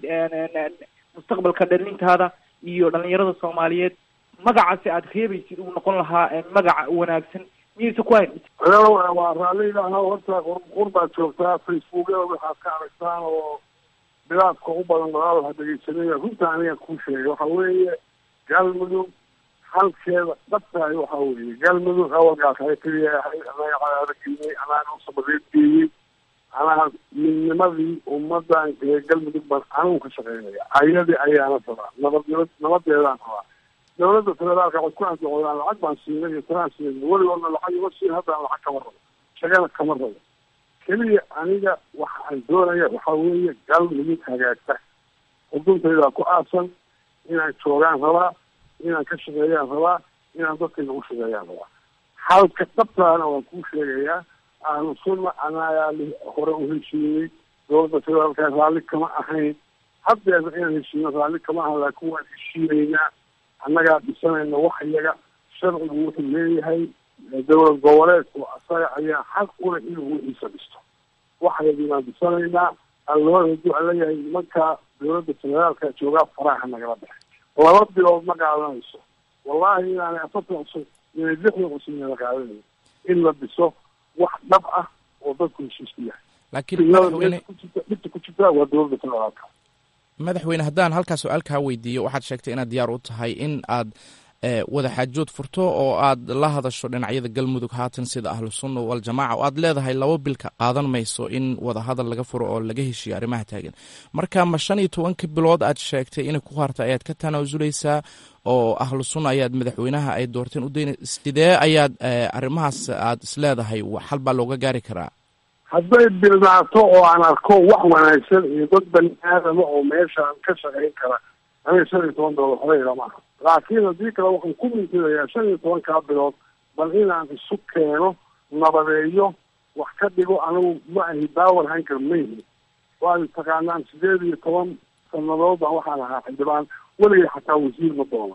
Speaker 14: mustaqbalka dhalintaada iyo dhalinyarada soomaaliyeed magacaasi aad reebaysid uu noqon lahaa magaca wanaagsan miyaysa ku hayn
Speaker 4: waa raalliilaha horta qur baad joogtaa facebookyada waxaad ka aragtaan oo bilaadka u badan walaal ha dhegeysanaya runta aniga kuu sheegay waxa weeye galmudug halkeeda dhabtahay waxa weeye galmudug awalgaasay keliyahay anaga cadaadageeyey anaga usabadeedgeeyey anaa midnimadii ummadan ee galmudug baan anigu ka shaqeynaya ayadii ayaana rabaa nabad nabadeedaan rabaa dawladda federaalka waxay ku andacoodaan lacag baan siinay iyo tanaan siinay weligoodna lacag ima siin haddana lacag kama rabo shagana kama rabo keliya aniga waxa aan doonaya waxa weeye galmudug hagaagta xuduntaydaa ku aasan inaan joogaan rabaa inaan ka shaqeeyaan rabaa inaan dadkayga u shaqeeyaan rabaa halka dhabtaana waan kuu sheegayaa ahlu sunna anagaa hore u heshiiyey dawladda federaalka raalli kama ahayn haddeeda inaan heshiino raalli kama ahan laakiin waan heshiinaynaa annagaa dhisanayna wax iyaga sharcigu wuxuu leeyahay dawlad goboleedku asaga ayaa xaq ule inuu wixiisa dhisto waxayadii baan dhisanaynaa alloo haduu leeyahay nimankaa dawladda federaalka joogaa faraha nagala baxay laba bilood ma qaadanayso wallahi inaanay afartan cusub inay lixdan cusub inala qaadanayo in la dhiso wax dhab ah oo dadku heshiis ku yahay
Speaker 2: laakiin madaxweyne
Speaker 4: dhibta ku jirtaa waa dawladda federaalka
Speaker 2: madaxweyne haddaan halkaa su-aal kaa weydiiyo waxaad sheegtay inaad diyaar u tahay in aad wada xaajood furto oo aad la hadasho dhinacyada galmudug haatan sida ahlu sunna waljamaaca oo aad leedahay laba bilka qaadan mayso in wada hadal laga furo oo laga heshiiyo arrimaha taagan marka ma shan iyo tobanka bilood aad sheegtay inay ku harta ayaad ka tanaasuleysaa oo ahlu sunna ayaad madaxweynaha ay doorteen u dayna sidee ayaad arrimahaas aad isleedahay xal baa looga gaari karaa
Speaker 4: hadday bilnaato oo aan arko wax wanaagsan iyo dad bani aadama oo meeshaan ka shaqayn kara aniga shan iyo toban bilood waxba ila maaha laakiin haddii kale waxaan ku mintidayaa shan iyo tobankaa bilood bal inaan isu keeno nabadeeyo wax ka dhigo anigu ma ahi daawar hayn kar mayhi waad taqaanaan sideed iyo toban sanadood baan waxaan ahaa xildhibaan weligay xataa wasiir ma doonan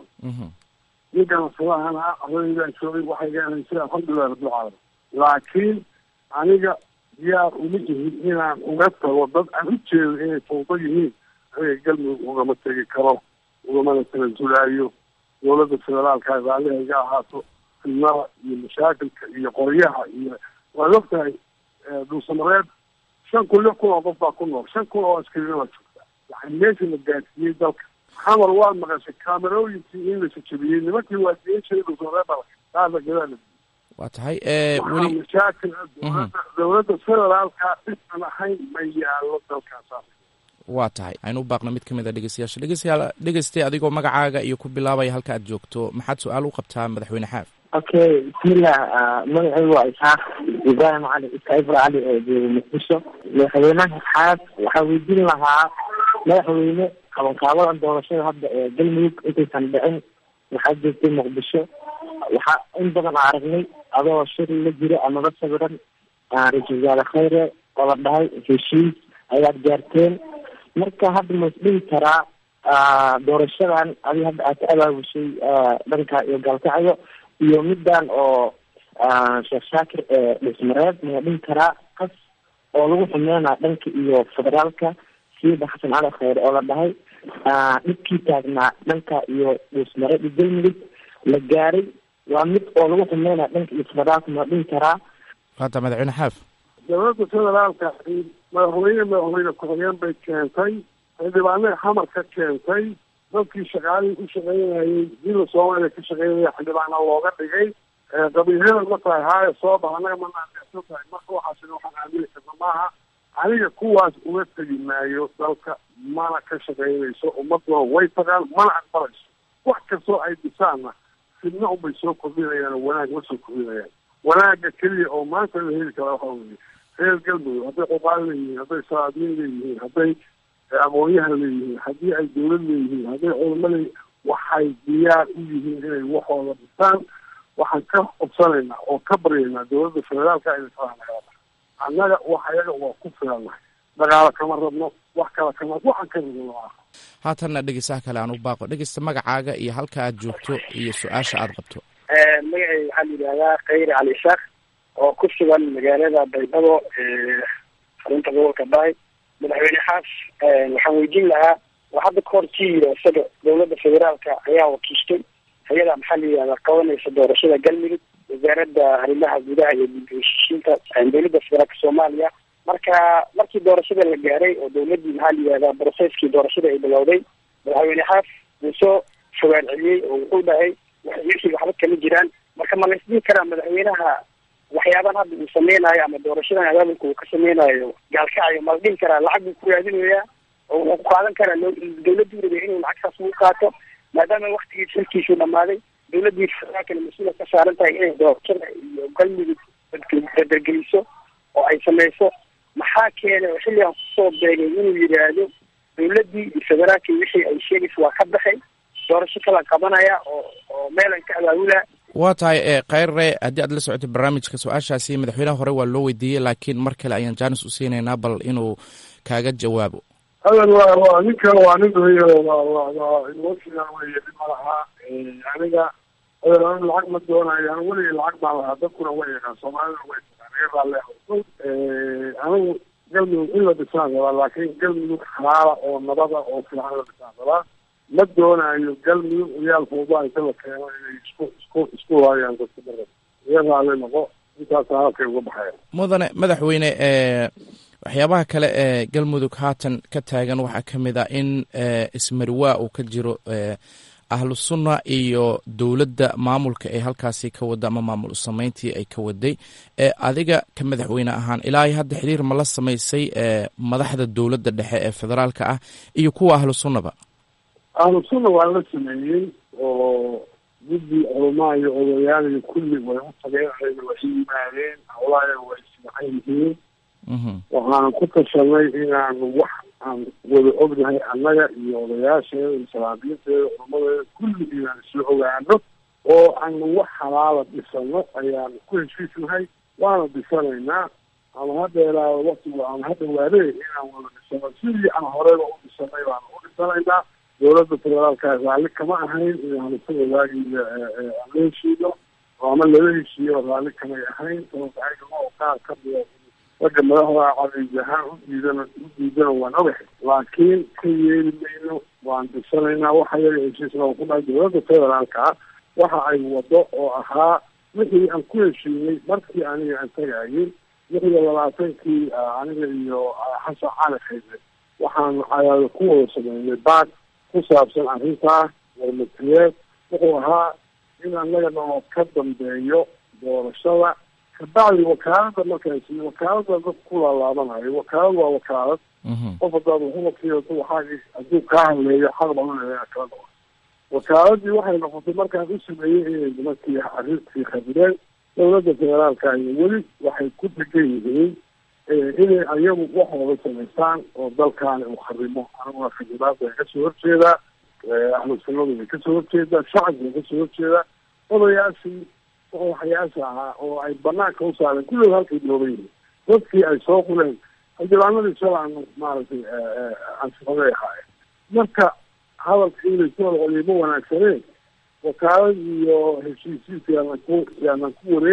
Speaker 4: ninkan sadahan ah adaydaan joogay waxay gaanaysay alxamdulilah rabbil caalamiin laakiin aniga diyaar uma ihin inaan uga tago dad aan u jeedo inay fawdo yihiin aniga galmudug ugama tegi karo ugamana tanazulaayo dawladda federaalka raalliha iga ahaato fidnada iyo mashaakilka iyo qoryaha iyo waad ogtahay dhuusamareeb shan kun lix kun oo qof baa ku nool shan kun oo askarina waa joogtaa yani meesha la gaadsiiyey dalka xamar waad maqashay kaamerooyinkii in la jajabiyey nimankii waa diin jiray dhuusamareeb baa qaada gadaala
Speaker 2: waa tahay
Speaker 4: waxaa
Speaker 2: weli
Speaker 4: mashaakil dawladda dawladda federaalka dhisan ahayn ma yaalo dalkaas
Speaker 2: waa tahay aynu u baaqna mid ka mid a dhegeystayaasha dhegeystayaal dhegeystay adigoo magacaaga iyo ku bilaabaya halka aad joogto maxaad su-aal u qabtaa madaxweyne xaaf
Speaker 15: okay bismillah magacaygu waa isxaaq ibrahim cali iskaibra cali oo jooga muqdisho madaxweynaha xaaf waxaa weydiin lahaa madaxweyne qabanqaabadan doorashada hadda ee galmudug intaysan dhicin waxaa joogtay muqdisho waxaa in badan a aragnay adoo shir la jiro amaba sawiran ra-iisul wasaare khayre oo la dhahay heshiis ayaad gaarteen marka hadda ma isdhihi karaa doorashadan adi hadda aad ka abaabushay dhanka iyo gaalkacyo iyo midan oo sheekh shaakir dhismareed maya dhihi karaa qas oo lagu xumeynaa dhanka iyo federaalka siida xasan cali kheyre oo la dhahay dhibkii taagnaa dhanka iyo dhismareed iyo galmudug la gaaray waa mid oo lagu xumeynaa dhanka iyo federaalka maya dhihi karaa
Speaker 2: hadda madaxweyne xaaf
Speaker 4: dowladda federaalka madaxweyne madaxweyne ku-xigeen bay keentay xildhibaanada xamar ka keentay dadkii shaqaalihii u shaqeynayay dila soomaaliya ka shaqeynaya xildhibaana looga dhigay qabiilada ma tahay haayo soo bax annaga ma naandeecsan tahay marka waxaasina waxaan aamini karna maaha aniga kuwaas uga tegi maayo dalka mana ka shaqeynayso ummaduna way tagaan mana aqbalayso wax kastoo ay dhisaanna fidna unbay soo kordhinayaan oo wanaag ma soo kordhinayaan wanaaga keliya oo maanta la heli karaa waxa weye reer galmudug hadday qobaal leeyihiin hadday salaadiin leeyihiin hadday aqoonyahan leeyihiin haddii ay dawlad leeyihiin hadday culamo leeyihiin waxay diyaar u yihiin inay waxooda dhisaan waxaan ka codsanaynaa oo ka baryaynaa dowladda federaalka inay faraha annaga wax ayaga waa ku filannahay dagaalo kama rabno wax kala kama waxaan ka rabno maaha
Speaker 2: haatanna dhegeysaha kale aan u baaqo dhegeysta magacaaga iyo halka aad joogto iyo su-aasha aad qabto
Speaker 16: magacay waxaa la yidhahdaa khayri cali isaaq oo ku sugan magaalada baydhabo xarunta gobolka baay madaxweyne xaas waxaan weydiin lahaa waa hadda ka hor kii yiri isaga dowladda federaalka ayaa wakiishtay hay-ada maxaa la yidhahdaa qabanaysa doorashada galmudug wasaaradda arrimaha gudaha iyo dib-u-heshiishiinta dowladda federaalka soomaaliya marka markii doorashada la gaaray oo dowladdii maxaa la yidhahdaa brocesskii doorashada ay bilowday madaxweyne xaas wuu soo fogaan celiyey oo wuxuu dhahay wixii waxba kama jiraan marka ma laysdhihi karaa madaxweynaha waxyaaban hadda uu sameynayo ama doorashadan abaabulka uu ka sameynayo gaalkacyo ma la dhihi karaa lacag buu ku raadinayaa oo wuxuu ku qaadan karaa dowladdu rabay inuu lacagtaas ugu qaato maadaama waktigiis xilkiisu dhamaaday dowladdii federaalkana mas-uula ka saaran tahay inay doorashada iyo galmudug badergeliso oo ay sameyso maxaa keenay oo xilligan kusoo beegay inuu yidhaahdo dowladdii iyo federaalkii wixii ay sheegaysa waa ka baxay doorasho kala qabanaya oo oo meelan ka abaabula
Speaker 2: waa tahay kheyre haddii aad la socotay barnaamijka su-aashaasi madaxweynaha hore waa loo weydiiyey laakiin mar kale ayaan jaanis u siinaynaa bal inuu kaaga jawaabo
Speaker 4: hadan waa waa ninkan waa nin weyo waa waa waa emotional weye nin malaha aniga hadan anu lacag ma doonayo anu weligay lacag baan lahaa dadkuna way yaqaan soomaaliduna way taqaan iga baa leeha anigu galmudug in la dhisaan rabaa laakiin galmudug xalaala oo nabada oo fiican la dhisaan rabaa ma doonayo galmudug ciyaal fuuba inta la keeno inay isku isku isku waayaan dadka dara iga raali noqo intaasa halkay uga baxaya
Speaker 2: mudane madaxweyne waxyaabaha kale ee galmudug haatan ka taagan waxaa ka mid ah in ismarwaa uu ka jiro ahlu sunna iyo dowladda maamulka ee halkaasi ka wada ama maamul sameyntii ay ka waday adiga ka madaxweyne ahaan ilaa hadda xiriir ma la samaysay madaxda dowladda dhexe ee federaalka ah iyo kuwa ahlu sunnaba
Speaker 4: ahlu sunna waa la sameeyey oo guddi culamaa iyo odayaal iyo kulli way u tageen ayna way yimaadeen hawlaaya way fiican yihiin waxaan ku tashanay inaanu wax aan wada ognahay annaga iyo odayaasheeda iyo salaabiinteeda culamadeeda kulli inaan isla ogaano oo aanu wax halaala dhisano ayaan ku heshiisnahay waana dhisanaynaa ama ha dheeraado waktigu ama ha dhawaadee inaan wada dhisano sidii aan horeyba u dhisanay baanu u dhisanaynaa dowladda federaalka raalli kama ahayn inaanu ka wadaagiyo aan la heshiino ama lala heshiiyo raalli kamay ahayn sababta oo qaar ka mida ragga madaxda cadays ahaan u diidana u diidana waan ogahay laakiin ka yeeli mayno waan disanaynaa waxa yaga heshiisna ku dhahay dowladda federaalka waxa ay wado oo ahaa wixii aan ku heshiinay markii aniga aan tagayay lix iyo labaatankii aniga iyo xasan cali khayre waxaan cadaado ku wada sameynay baad ku saabsan arrintaa warmatiyeed wuxuu ahaa in annaga noo ka dambeeyo doorashada kabacdi wakaalada markaasi wakaalada dad ku laalaabanayo wakaalad waa wakaalad qof hadaad waxumakiiato waxaa hadduu kaa hadleeyo xaq badan kala noqo wakaaladii waxay noqotay markaan u sameeyey inay nimankii arrintii khabireen dowladda federaalka iyo weli waxay ku degan yihiin inay ayagu waxooda samaystaan oo dalkaani uu kharimo aniguna khidiraadda ay kasoo horjeedaa ahlu sunnadu way kasoo horjeedaa shacabka way kasoo horjeedaa odayaashii waxyaasha ahaa oo ay banaanka u saareen kulligood halkay dhooban yihiin dadkii ay soo quleen xildhibaanadii shalaanu maaragtay ansifaday ahaayeen marka hadalka inay soo celiyo ma wanaagsaneen wakaalad iyo heshiisiis yaanan ku yaanan ku wareerin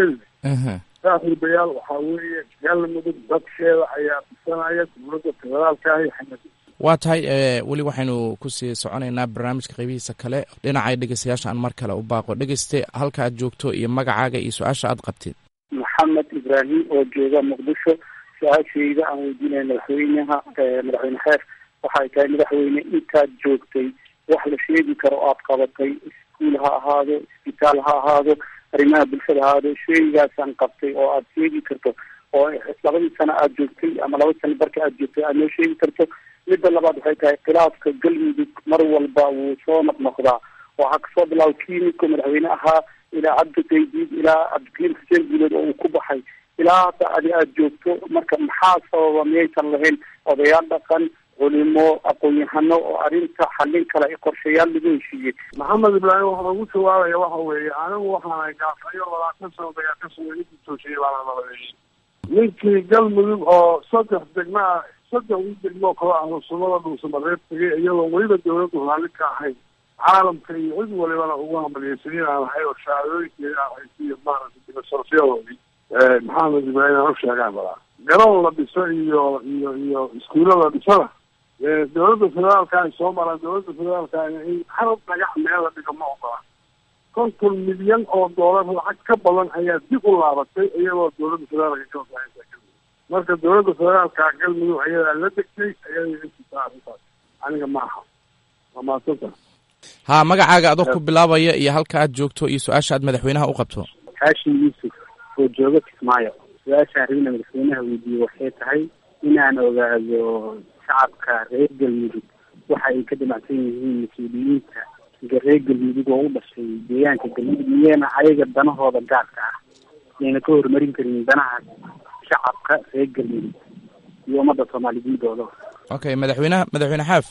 Speaker 4: saaxiibayaal waxaa weeye galmudug dadkeeda ayaa dhisanaya dowladda federaalka ahi xamad
Speaker 2: waa tahay weli waxaynu kusii soconaynaa barnaamijka qeybihiisa kale dhinacay dhegeystayaasha aan mar kale u baaqo dhegeyste halka aad joogto iyo magacaaga iyo su-aasha aad qabtid
Speaker 17: maxamed ibraahim oo jooga muqdisho su-aashayda aan weydiinaya madaxweynaha madaxweyne xeer waxay tahay madaxweyne intaad joogtay wax la sheegi karo aad qabatay iskuul ha ahaado isbitaal ha ahaado arrimaha bulshada ha ahaado sheygaasaan qabtay oo aad sheegi karto oo labadii sano aad joogtay ama laba sano barka aad joogtay aad noo sheegi karto midda labaad waxay tahay khilaafka galmudug mar walba wuu soo noqnoqdaa waxaa kasoo bilaabo kiimiko madaxweyne ahaa ilaa cabdi qaydiid ilaa cabdikariim xuseen guuleed oo uu ku baxay ilaa hadda adi aada joogto marka maxaa sababa miyaysan lahayn odayaal dhaqan culimo aqoon-yahano oo arrinta xallin kale i qorshayaal lagu heshiiyey
Speaker 4: maxamed ibraahim waxaa ugu jawaabaya waxa weeye anigu waxaana gaafayo labaatan sano dagaa ka sugay ninkii toosiyey baana nabadeeyey ninkii galmudug oo saddex degmo ah saddex u degmo kale ahlu sunnada dhuusamareeb tegay iyadoo weliba dawladdu raalli ka ahayn caalamka iyo cid walibana ugu hambaliyeysanin aan ahay oo shahaadooyinkeeda aan haysiiyo maaragtay dibasorafyadoodii maxamed ibraahim aan u sheegaan balaa garoon la dhiso iyo iyo iyo iskuulo la dhisana dowladda federaalka ay soo maraan dowladda federaalka in hal dhagax meel la dhigo ma ogola konton milyan oo doolar lacag ka badan ayaa dib u laabatay iyadoo dowladda federaalka ka wasaaysa marka dowladda federaalka galmudug ayadaa la degtay ayaday intisaa arrintaas aniga maaha waa mahadsanta
Speaker 2: ha magacaaga adoo ku bilaabaya iyo halka aad joogto iyo su-aasha aad madaxweynaha u qabto
Speaker 17: haashim yuusuf oo jooga kismaayo su-aasha arrina madaxweynaha weydiiyey waxay tahay inaan ogaado shacabka reer galmudug waxa ay ka damacsan yihiin mas-uuliyiinta reer galmudug oo u dhashay deegaanka galmudug miyeena ayaga danahooda gaarka ah yayna ka horumarin karin danaha shacabka reer galmudug iyo ummadda soomaaliyiintooda
Speaker 2: okay madaxweynaha madaxweyne xaaf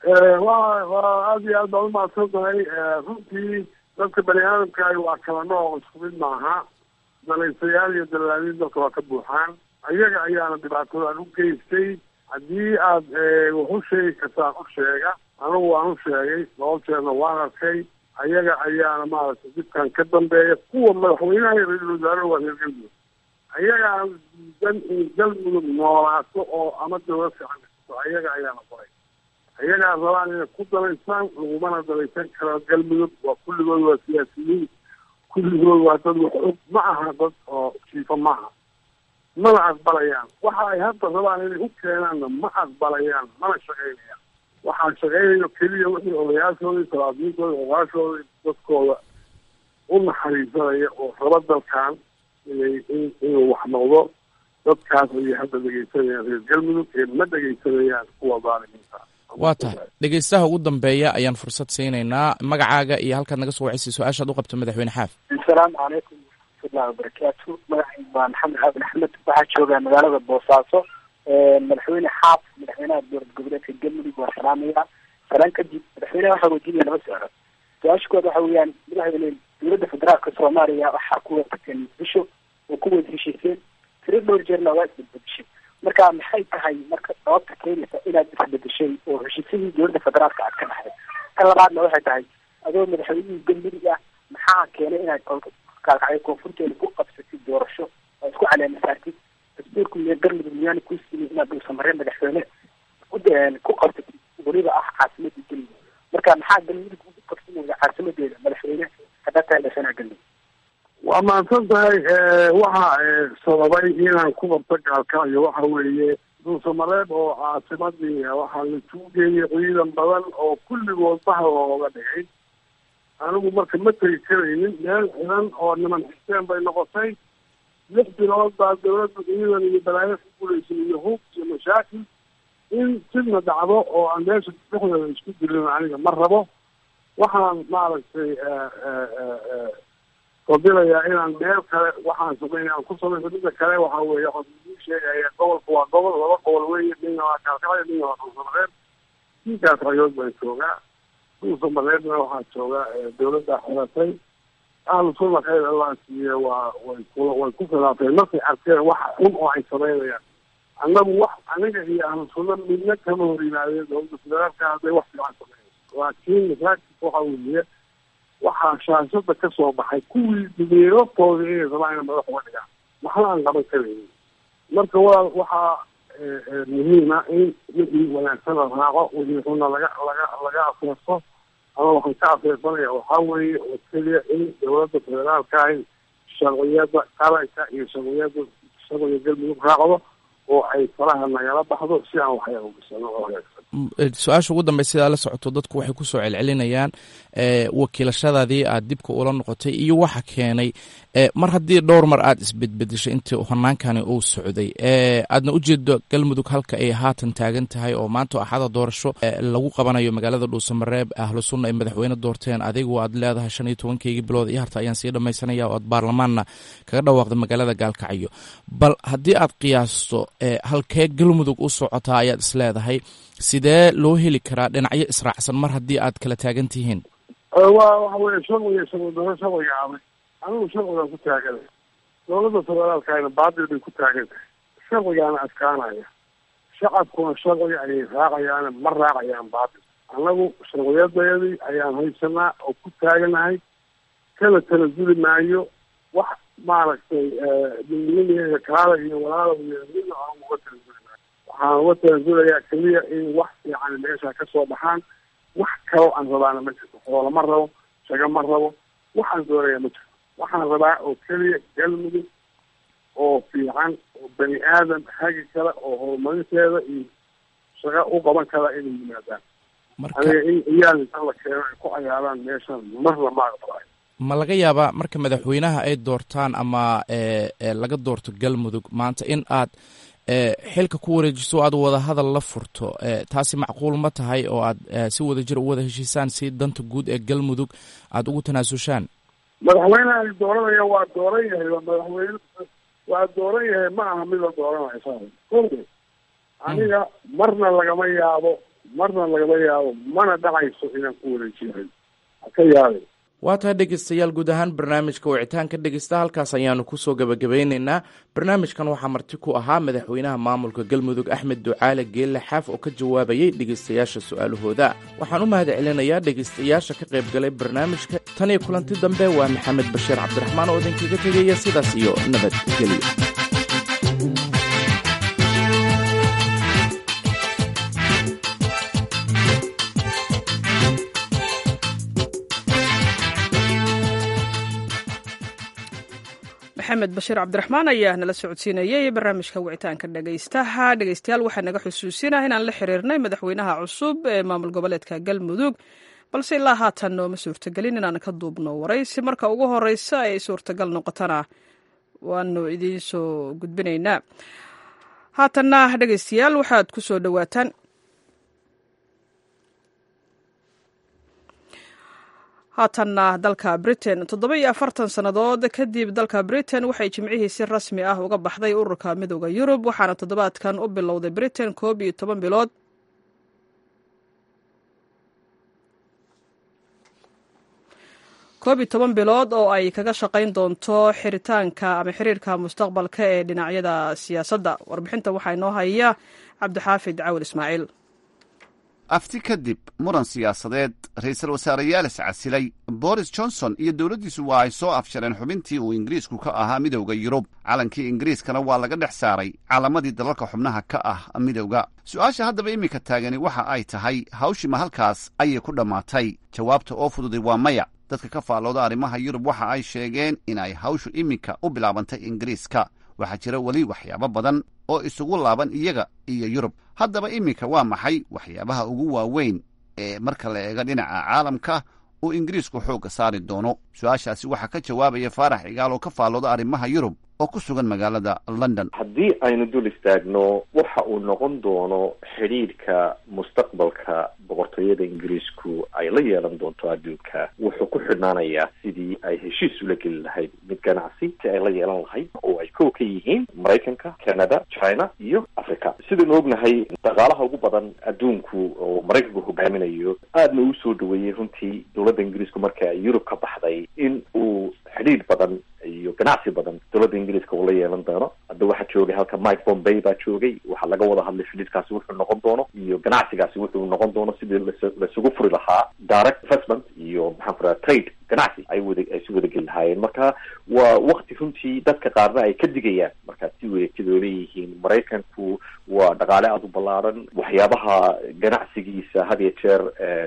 Speaker 4: wa waa aada iyo aad baan umahadsan tahay runtii dadka bani aadamka waa kala nooc isku mid maaha dalaysayaal iyo dalaaliin dadka waa ka buuxaan ayaga ayaana dhibaatadan u geystay haddii aad wax u sheegi kartaan u sheega anigu waan u sheegay laba jeerna waan arkay ayaga ayaana maaragtay dibkan ka dambeeya kuwa madaxweynaha iyo ra-iisul wasaaraha waa reer galmudug ayagaan diidan in galmudug noolaato oo ama dawlad fiican dhisato ayaga ayaana qoray ayagaa rabaan inay ku dalaysaan lagumana dalaysan karo galmudug waa kulligood waa siyaasiyiin kulligood waa dad wax og ma aha dad oo jiifo maaha mana aqbalayaan waxa ay hadda rabaan inay u keenaanna ma aqbalayaan mana shaqaynayaan waxaa shaqaynayo keliya wixii odayaashooda iyo salaadiintooda ogaashooda dadkooda u naxariisanaya oo raba dalkan inay in inuu wax noqdo dadkaas ayay hadda dhegeysanayaan reer galmudug ee ma dhegeysanayaan kuwa daalimiinta
Speaker 2: waa tahay dhegeystaha ugu dambeeya ayaan fursad siinaynaa magacaaga iyo halkaad naga soo wacisay su-aashaad u qabto madaxweyne xaaf
Speaker 17: asalaamu calaykum waraxmatullahi wabarakaatu magacaygu waa maxamed xaabin axmed waxaa joogaa magaalada boosaaso madaxweyne xaaf madaxweynaha dowlad goboleedka galmudug waa salaamaya salaan kadib madaxweynaha waxaa weydiinaya laba su-aalood su-aasha kood waxa weeyaan madaxweyne dowladda federaalka soomaaliya waxaa ku waafaqeen muqdisho oo ku wada heshiiseen tiro dhowr jeerna waa isbedbedeshay marka maxay tahay marka sababta keenaysa inaad isbedeshay oo heshiisyadii dowladda federaalka aad ka dhaxday kan labaadna waxay tahay adoo madaxweynihii galmudug ah maxaa keenay inaad kaalkacyo koonfurteeda ku qabsatid doorasho oo isku caleemasaartid dastuurku miya galmudug miyaana kuu siiyey inaad dhuusamareen madaxweyne ku qabsatid weliba ah caasimadii galmudug marka maxaa galmudug ugu qabsanaya caasimadeeda madaxweyne haddaa tahay dhashana galmudug
Speaker 4: waa mahadsan tahay waxa sababay inaan ku qabto gaalkacyo waxa weeye dhuusamareeb oo caasimadii waxaa la tuugeeyay ciidan badan oo kulligood bahal looga dhigay anigu marka ma tegi karaynin meel xidan oo niman xiseen bay noqotay lix bilood baa dawladda ciidan iyo balaayo ku guulaysay iyo hub iyo mashaakil in sidna dhacdo oo aan meesha dhexdeeda isku dilin aniga ma rabo waxaan maaragtay fadilayaa inaan meel kale waxaan sameyn aan ku samayso midda kale waxa weeye waxaan sheegaya gobolka waa gobol laba gobol weeye midna waa kaalkacyo midna waa dhuusamareeb kiinkaas rayood baan joogaa dhuusamareebna waxaa jooga dawladda xiratay ahlu sunna khayr allah siiye waa way ku way ku khilaafeen markay arkeen waxa xun oo ay samaynayaan annagu wax aniga iyo ahlu sunna midna kama hor yimaadeen dowladda federaalka hadday wax fiican sameeyan laakiin masaakilka waxa weeye waxaa shaashada ka soo baxay kuwii dumeerotooda inay rabaan inay madax uga dhigaan waxna aan qaban karaynin marka waa waxaa muhiima in wixii wanaagsan la raaco wixii xunna laga laga laga afeerto ama waxaan ka afeersanaya waxaa weeye oo keliya in dowladda federaalka ahi sharciyada qaranka iyo sharciyada sharciga galmudug raacdo oo ay faraha nagala baxdo si aan waxyar ugisano oo wanaagsan
Speaker 2: su-aasha ugu dambey sidaa la socoto dadku waxay kusoo celcelinayaan wakiilashadaadii aad dibka ula noqotay iyo waxa keenay mar haddii dhowr mar aad isbedbedeshay intii hanaankani uu socday aadna ujeedo galmudug halka ay haatan taagan tahay oo maanta axada doorasho lagu qabanayo magaalada dhuusamareeb ahlu sunna ay madaxweyne doorteen adigu aad leedahay shan iyo tobankeygii bilood iyo harta ayaan sii dhamaysanaya oo aad baarlamaanna kaga dhawaaqday magaalada gaalkacyo bal haddii aad qiyaasto halkee galmudug u socotaa ayaad isleedahay sidee loo heli karaa dhinacyo israacsan mar haddii aad kala taagan tihiin
Speaker 4: waa waxa weye sharciga sharci daro sharciga adag anigu sharcigaan ku taaganay dowladda federaalkana baadil bay ku taagan tahay sharcigaana adkaanaya shacabkuna sharciga ayay raacayaan ma raacayaan baadil annagu sharciyadeedii ayaan haysanaa oo ku taaganahay kala tanasuli maayo wax maaragtay midnimada kaala iyo walaala iyo midna aan uga tanasuli maayo waxaan uga tanasulayaa keliya in wax fiican meesha ka soo baxaan wax kaloo aan rabaana ma jirto xoolo ma rabo shago ma rabo waxaan doonaya ma jirto waxaan rabaa oo keliya galmudug oo fiican oo bani aadam hagi kale oo horumarinteeda iyo shago u qaban kara inay yimaadaan aniga in iyaal inta la keeno ay ku cayaaraan meeshan marna ma aqbalayo
Speaker 2: ma laga yaabaa marka madaxweynaha ay doortaan ama laga doorto galmudug maanta in aad xilka ku wareejiso aad wada hadal la furto taasi macquul ma tahay oo aad si wada jir u wada heshiisaan si danta guud ee galmudug aada ugu tanaasushaan
Speaker 4: madaxweyneha ay dooranaya waa dooran yahay waa madaxweyne waa dooran yahay ma aha mid la dooranayo sa kode aniga marna lagama yaabo marna lagama yaabo mana dhacayso inaan ku wareejiyahay haka yaabay
Speaker 2: waa tahay dhegeystayaal guud ahaan barnaamijka wicitaanka dhegeysta halkaas ayaanu kusoo gabagabeyneynaa barnaamijkan waxaa marti ku ahaa madaxweynaha maamulka galmudug axmed ducaale geelle xaaf oo ka jawaabayay dhegeystayaasha su-aalahooda waxaan u mahad celinayaa dhegeystayaasha ka qayb galay barnaamijka tan iyo kulanti dambe waa maxamed bashiir cabdiraxmaan oo idinkaga tegaya sidaas iyo nabadgelyo
Speaker 1: maxamed bashiir cabdiraxmaan ayaa nala socodsiinayay barnaamijka wicitaanka dhegaystaha dhegaystayaal waxaa naga xusuusinah inaan la xiriirnay madaxweynaha cusub ee maamul goboleedka galmudug balse ilaa haatan nooma suurtagelin inaan ka duubno waraysi marka ugu horeysa ay suurtagal noqotona waanu idiin soo gudbinaynaa haatanna dhegaystayaal waxaad ku soo dhowaataan haatanna dalka britain toddoba iyo afartan sannadood kadib dalka britain waxay jimcihii si rasmi ah uga baxday ururka midooda yurub waxaana toddobaadkan u bilowday britain koob iyo toban bilood koob iyo toban bilood oo ay kaga shaqayn doonto xiritaanka ama xiriirka mustaqbalka ee dhinacyada siyaasadda warbixinta waxaa inoo haya cabdixaafid cawil ismaaciil
Speaker 18: afti kadib muran siyaasadeed ra-iisul wasaareyaal iscasilay boris johnson iyo dowladdiisu waa ay soo afjareen xubintii uu ingiriisku ka ahaa midowda yurub calankii ingiriiskana waa laga dhex saaray calamadii dalalka xubnaha ka ah midowda su-aasha haddaba iminka taagani waxa ay tahay hawshima halkaas ayay ku dhammaatay jawaabta oo fududay waa maya dadka ka faallooda arrimaha yurub waxa ay sheegeen in ay hawshu iminka u bilaabantay ingiriiska waxaa jira weli waxyaabo badan oo isugu laaban iyaga iyo yurub haddaba iminka waa maxay waxyaabaha ugu waaweyn ee marka la eego dhinaca caalamka uu ingiriisku xoogga saari doono su-aashaasi waxaa ka jawaabaya faarax cigaal oo ka faallooda arrimaha yurub oo ku sugan magaalada london
Speaker 19: haddii aynu dul istaagno waxa uu noqon doono xidhiidhka mustaqbalka boqortooyada ingiriisku ay la yeelan doonto adduunka wuxuu ku xidhnaanayaa sidii ay heshiis ula geli lahayd mid ganacsi si ay la yeelan lahayd oo ay kow ka yihiin maraykanka canada china iyo africa sidaynu ognahay dhaqaalaha ugu badan adduunku oo maraykanku hogaaminayo aadna uu soo dhaweeyey runtii dowladda ingiriisku marka ay yurub ka baxday in uu xidhiidh badan iyo ganacsi badan dowladda ingiriiska uu la yeelan doono hadda waxaa joogay halka mike bombay baa joogay waxaa laga wada hadlay xidhiidkaasi wuxuu noqon doono iyo ganacsigaasi wuxuu noqon doono sidii las- lasugu furi lahaa direct investment iyo maxaan ku raha trade ganacsi ay wada ay si wada geli lahaayeen marka waa wakti runtii dadka qaarna ay ka digayaan marka si wareegtidoo leeyihiin maraykanku waa dhaqaale aada u ballaaran waxyaabaha ganacsigiisa had iyo jeer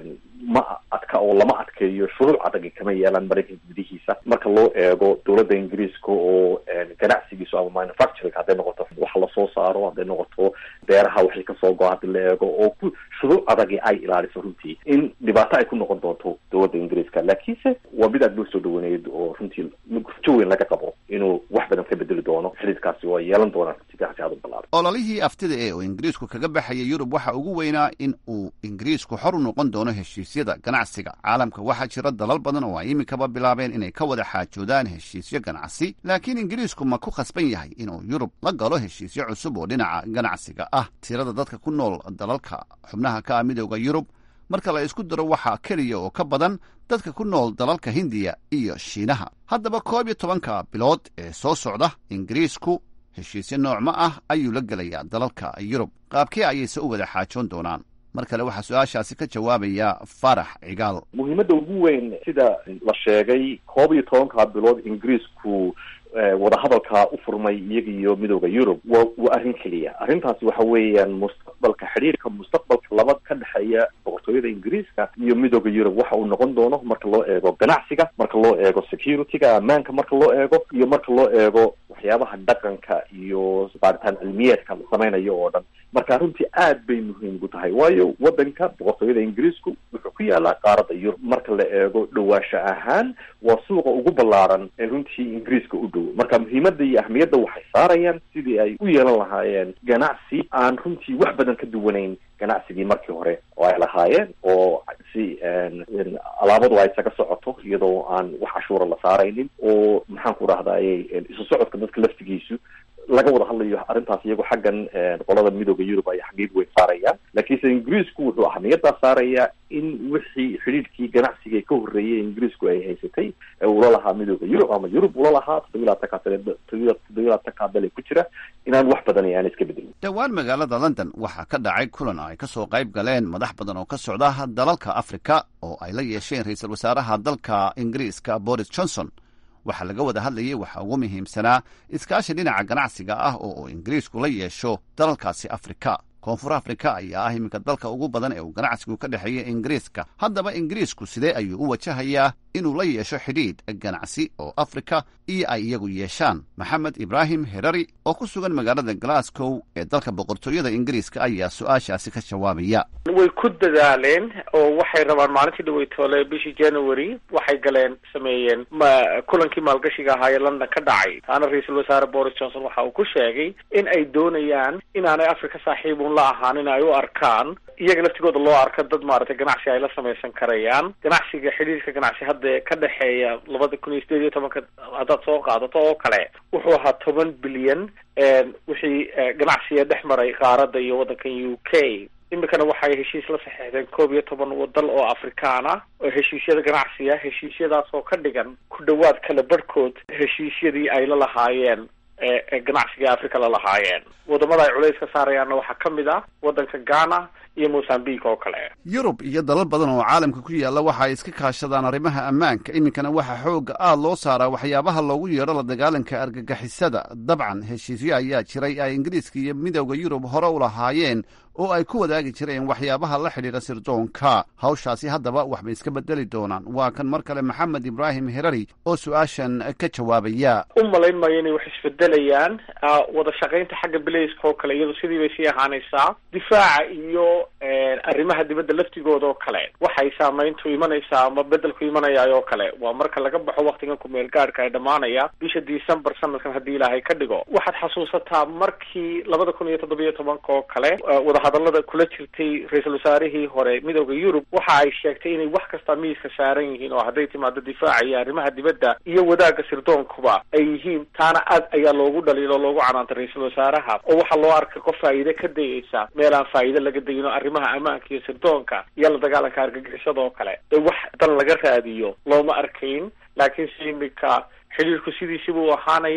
Speaker 19: ma adka oo lama adkeeyo shuruuc adagi kama yeelaan maraykanka gudihiisa marka loo eego dowladda ingiriiska oo ganacsigiisu ama manufacturing hadday noqoto wax lasoo saaro hadday noqoto beeraha waxay kasoo go hadii la eego oo ku shuruuc adagi ay ilaaliso runtii in dhibaato ay ku noqon doonto dowladda ingiriiska laakiinse waa mid aad loo soo dhawaneyd oo runtii rajo weyn laga qabo inuu wax badan ka bedeli doono xidhiidkaasi waa yeelan doonaan runtii ganacsi aada u ballaaran
Speaker 18: ololihii aftida ee uu ingiriisku kaga baxaya yurub waxa ugu weynaa in uu ingiriisku xor u noqon doono heshiisyada ganacsiga caalamka waxaa jira dalal badan oo ay iminkaba bilaabeen inay ka wada xaajoodaan heshiisyo ganacsi laakiin ingiriisku ma ku khasban yahay inuu yurub la galo heshiisyo cusub oo dhinaca ganacsiga ah tirada dadka ku nool dalalka xubnaha ka ah midooda yurub marka la isku daro waxaa keliya oo ka badan dadka ku nool dalalka hindiya iyo shiinaha haddaba koob iyo tobanka bilood ee soo socda ingiriisku heshiisyo noocma ah ayuu la gelayaa dalalka yurub qaabkee ayayse u wada xaajoon doonaan mar kale waxaa su-aashaasi ka jawaabaya farax cigaal
Speaker 19: muhiimadda ugu weyn sida la sheegay koob iyo tobanka bilood ingiriisku wadahadalkaa u furmay iyaga iyo midooda yurub wa waa arrin keliya arrintaasi waxa weeyaan mustaqbalka xidhiirka mustaqbalka laba ka dhexeeya boqortooyada ingiriiska iyo midooda yurub waxa uu noqon doono marka loo eego ganacsiga marka loo eego security-ga ammaanka marka loo eego iyo marka loo eego waxyaabaha dhaqanka iyo baaritaan cilmiyeedka la samaynayo oo dhan marka runtii aad bay muhiim ugu tahay waayo wadanka boqortooyada ingiriisku wuxuu ku yaalaa qaaradda yurub marka la eego dhawaasho ahaan waa suuqa ugu ballaaran ee runtii ingiriiska u dhow marka muhiimadda iyo ahmiyadda waxay saarayaan sidii ay u yeelan lahaayeen ganacsi aan runtii wax badan ka duwanayn ganacsigii markii hore oo ay lahaayeen oo si alaabadu ay isaga socoto iyadoo aan wax cashuura la saaraynin oo maxaan ku rahdaye isu socodka dadka laftigiisu laga wada hadlayo arrintaas iyagoo xaggan qolada midooda yurub ay xaqiiq weyn saarayaan laakiinse ingiriisku wuxuu ahmiyaddaa saarayaa in wixii xidhiidhkii ganacsiga ka horreeyay ingiriisku ay haysatay ee ula lahaa midooda yurub ama yurub ula lahaa toddobiyi labaatan ka toddobiyi labaatan kaadale ku jira inaan wax badan aan iska bedelin
Speaker 18: dhowaan magaalada london waxaa ka dhacay kulan ay ka soo qayb galeen madax badan oo ka socda dalalka afrika oo ay la yeesheen ra-iisul wasaaraha dalka ingiriiska boris johnson waxaa laga wada hadlayay waxaa ugu muhiimsanaa iskaashi dhinaca ganacsiga ah oo uu ingiriisku la yeesho dalalkaasi afrika koonfur afrika ayaa ah iminka dalka ugu badan ee uu ganacsigu ka dhexeeya ingiriiska haddaba ingiriisku sidee ayuu u wajahayaa inuu la yeesho xidhiidh ganacsi oo afrika iyo ay iyagu yeeshaan maxamed ibraahim herari oo ku sugan magaalada glasgow ee dalka boqortooyada ingiriiska ayaa su-aashaasi ka jawaabaya
Speaker 20: way ku dadaaleen oo waxay rabaan maalintii dhaweytoole bishii january waxay galeen sameeyeen ma kulankii maalgashiga ahaa ee london ka dhacay taana ra-iisul wasaare boris johnson waxa uu ku sheegay in ay doonayaan inaanay afrika saaxiibun la ahaan in ay u arkaan iyaga laftigooda loo arko dad maaragtay ganacsi ay la samaysan karayaan ganacsiga xidhiirka ganacsi hadda ka dhexeeya labada kun iyo sideed iyo tobanka haddaad soo qaadato oo kale wuxuu ahaa toban bilyan wixii ganacsiga dhex maray qaaradda iyo waddankan u k iminkana waxay heshiis la saxeexdeen koob iyo toban wadal oo afrikaan ah oo heshiisyada ganacsiga heshiisyadaas oo ka dhigan ku dhawaad kala barhkood heshiisyadii ay la lahaayeen ee ganacsiga africa la lahaayeen wadamada ay culays ka saarayaanna waxaa ka mid ah waddanka ghana iyo mozambique oo kale
Speaker 18: yurub iyo dalal badan oo caalamka ku yaalla waxa ay iska kaashadaan arrimaha ammaanka iminkana waxaa xoogga aad loo saaraa waxyaabaha loogu yeedho la dagaalanka argagixisada dabcan heshiisyo ayaa jiray ay ingiriiska iyo midowda yurub hore u lahaayeen oo ay ku wadaagi jireen waxyaabaha la xidhiidha sirdoonka hawshaasi haddaba waxbay iska bedeli doonaan waa kan mar kale maxamed ibraahim herari oo su-aashan ka jawaabaya
Speaker 20: u malayn maayo inay wax isbedelayaan wada shaqaynta xagga bilayska oo kale iyadu sidii bay sii ahaanaysaa difaaca iyo arrimaha dibadda laftigooda oo kale waxay saamayntu imanaysaa ama bedelku imanayaay oo kale waa marka laga baxo waktigan kumeel gaadhka ay dhammaanaya bisha december sanadkan haddii ilaahay ka dhigo waxaad xasuusataa markii labada kun iyo toddobiyo tobanka oo kale wadahadalada kula jirtay ra-iisul wasaarihii hore midooda yurub waxa ay sheegtay inay wax kasta miiska saaran yihiin oo hadday timaado difaaca iyo arrimaha dibadda iyo wadaagga sirdoonkuba ay yihiin taana aad ayaa loogu dhaliilo o loogu canaantay ra-iisul wasaaraha oo waxaa loo arkay qof faa'iide ka dayeysa meel aan faa'iide laga dayin oo arrimaha ammaanka iyo sirdoonka iyo la dagaalanka argagixisada oo kale ee wax dan laga raadiyo looma arkayn laakiinse iminka xidhiirku sidiisiba u ahaanaya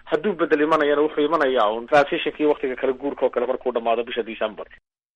Speaker 20: hadduu bedel imanayana wuxuu imanayaa un transitionkii waktiga kala guurka oo kale markuu dhamaado bisha december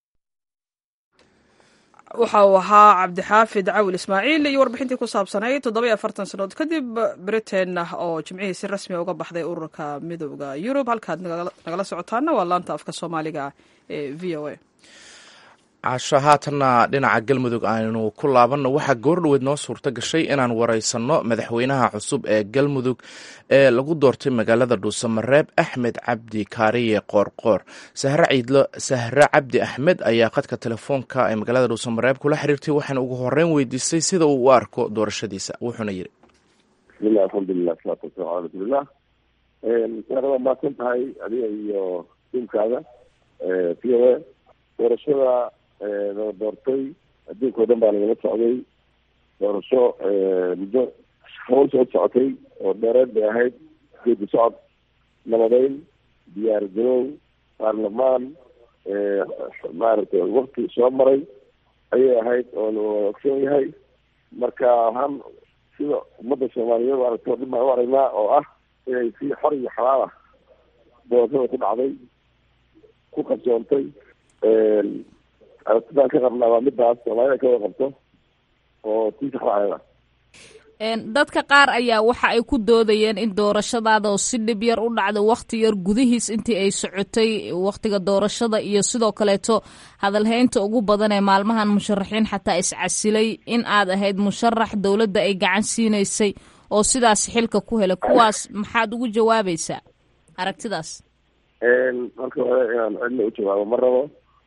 Speaker 1: waxa uu ahaa cabdixaafid cawil ismaaciil iyo warbixintii ku saabsanayd toddoba iyo afartan sannadood kadib britain oo jimcihii si rasmiya uga baxday ururka midooda yurub halkaad nagala socotaana waa laanta afka soomaaliga ee v o a
Speaker 2: casho haatanna dhinaca galmudug aynu ku laabanno waxaa goordhoweed noo suurto gashay inaan wareysanno madaxweynaha cusub ee galmudug ee lagu doortay magaalada dhuusamareeb axmed cabdi kaariye qoorqoor sahre ciidlo sahre cabdi axmed ayaa khadka telefoonka ee magaalada dhuusamareeb kula xiriirtay waxaana ugu horeyn weydiistay sida uu u arko doorashadiisa wuxuuna yidhi
Speaker 21: bismillahi alxamdulilah salaatu wasalamu ala rasuulillah waa mahadsan tahay adiga iyo tiimkaada v o a doorashada nala doortay adduunka o dhan baa nagala socday doorasho muddo hawl soo socotay oo dheereed bay ahayd geedi socod nabadeyn diyaar garow baarlamaan maaragtay wakti soo maray ayay ahayd oona ogsoon yahay marka waxaan sida ummadda soomaaliyeed aragto dhib baan u aragnaa oo ah inay si xor iyo xalaal ah doorashada ku dhacday ku qabsoontay aragtidaan ka qabnaa waa midaas soomaalida ka wada qabto oo tii saxda
Speaker 22: dadka qaar ayaa waxa ay ku doodayeen in doorashadaada oo si dhib yar u dhacda wakti yar gudihiis intii ay socotay waktiga doorashada iyo sidoo kaleeto hadalhaynta ugu badan ee maalmahan musharaxiin xataa iscasilay in aad ahayd musharax dowladda ay gacan siinaysay oo sidaas xilka ku helay kuwaas maxaad ugu jawaabaysaa aragtidaas
Speaker 21: marka hore inaan cidna u jawaabo ma rabo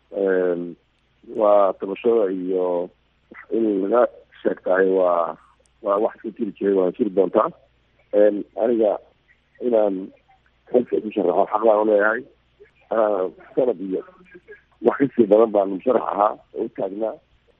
Speaker 21: waa tabashada iyo in laga sheegtahay waa waa wax iska jiri jiray waana jiri doontaa aniga inaan xilka isu sharaxo xaq baan uleeyahay sanad iyo wax kasii badan baan musharax ahaa oo u taagnaa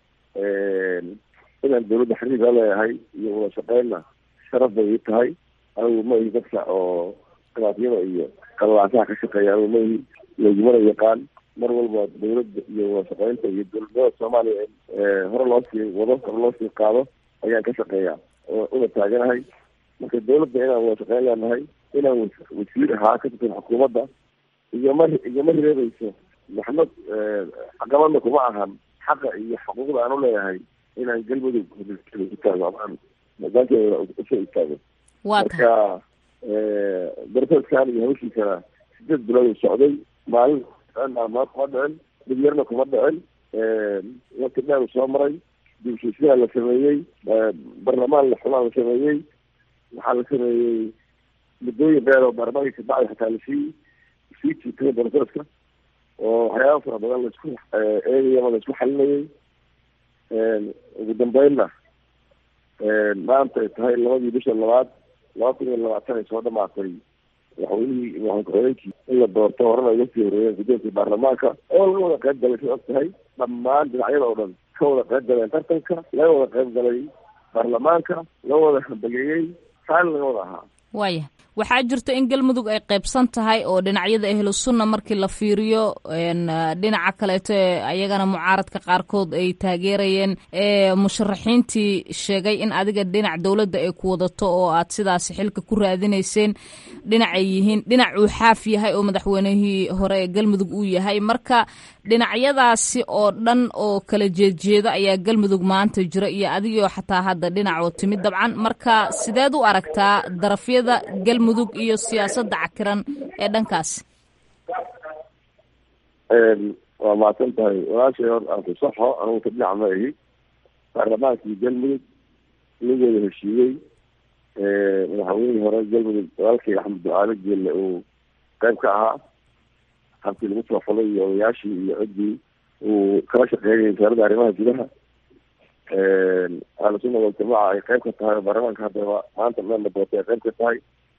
Speaker 21: inaan dawladda xiriir la leeyahay iyo wada shaqeynna sharaf bay ii tahay anigu ma ihi dadka oo khilaafyada iyo qalaasaha ka shaqeeya anigu ma ihi lagumana yaqaan mar walba dawladda iyo wada shaqeynta iyo dowladnimada soomaaliya hore loo sii wado hore loo sii qaado ayaan ka shaqeeyaa una taaganahay marka dawladda inaan wada shaqeyn leenahay inaan wasiir ahaa ka tirsan xukuumadda igama igama hireebeyso maxmed caqabadna kuma ahan xaqa iyo xuquuqda aan uleeyahay inaan galmudug ku taago amaan hogaankeeda usoo istaago marka darasaskan iyo hawshiisana sideed bilood u socday maalin maalmood kuma dhicin mid yarna kuma dhicin waqti dheer soo maray dibshiisyaa la sameeyey barlamaan la xumaa la sameeyey waxaa la sameeyey muddooyin dheer oo baarlamaanka kabacdi xataa lasii sii jiitay broseska oo waxyaaba fara badan laisku eegayama laisku xalinayay ugu dambeynna maanta ay tahay labadii bisha labaad laba kun iyo labaatan ay soo dhamaatay madaxweynihii madaxweyne ku-xigeenkii in la doorto horena uga sii horeeyeen gudoonka baarlamaanka oo laga wada qayb galay sa og tahay dhammaan dhinacyada oo dhan ka wada qayb galeen tartanka laga wada qayb galay baarlamaanka laga wada hambageeyey taana laga wada ahaa
Speaker 22: waaya waxaa jirta in galmudug ay qaybsan tahay oo dhinacyada ahlu sunna markii la fiiriyo dhinaca kaleeto ee ayagana mucaaradka qaarkood ay taageerayeen musharaxiintii sheegay in adiga dhinac dowladda ay ku wadato oo aad sidaasi xilka ku raadinayseen dhinacay yihiin dhinac uu xaaf yahay oo madaxweynihii hore ee galmudug uu yahay marka dhinacyadaasi oo dhan oo kala jeedjeeda ayaa galmudug maanta jira iyo adigoo xataa hadda dhinacoo timid dabcan marka sideed u aragtaa darafyada galmudug iyo siyaasadda cakiran ee dhankaasi
Speaker 21: waa mahadsan tahay walaashay hor aan ku saxo anugu ka dhinac ma ahi baarlamaankii galmudug lagooda heshiiyey madaxweynihii hore galmudug walaalkay axmed ducaale geelle uu qayb ka ahaa habkii lagu soo fulay iyo odayaashii iyo ciddii uu kala shaqeynayay wasaaradda arrimaha gudaha ahlu sunna waljamaaca ay qayb ka tahay oo baarlamaanka haddaba maanta meel la doortay ay qayb ka tahay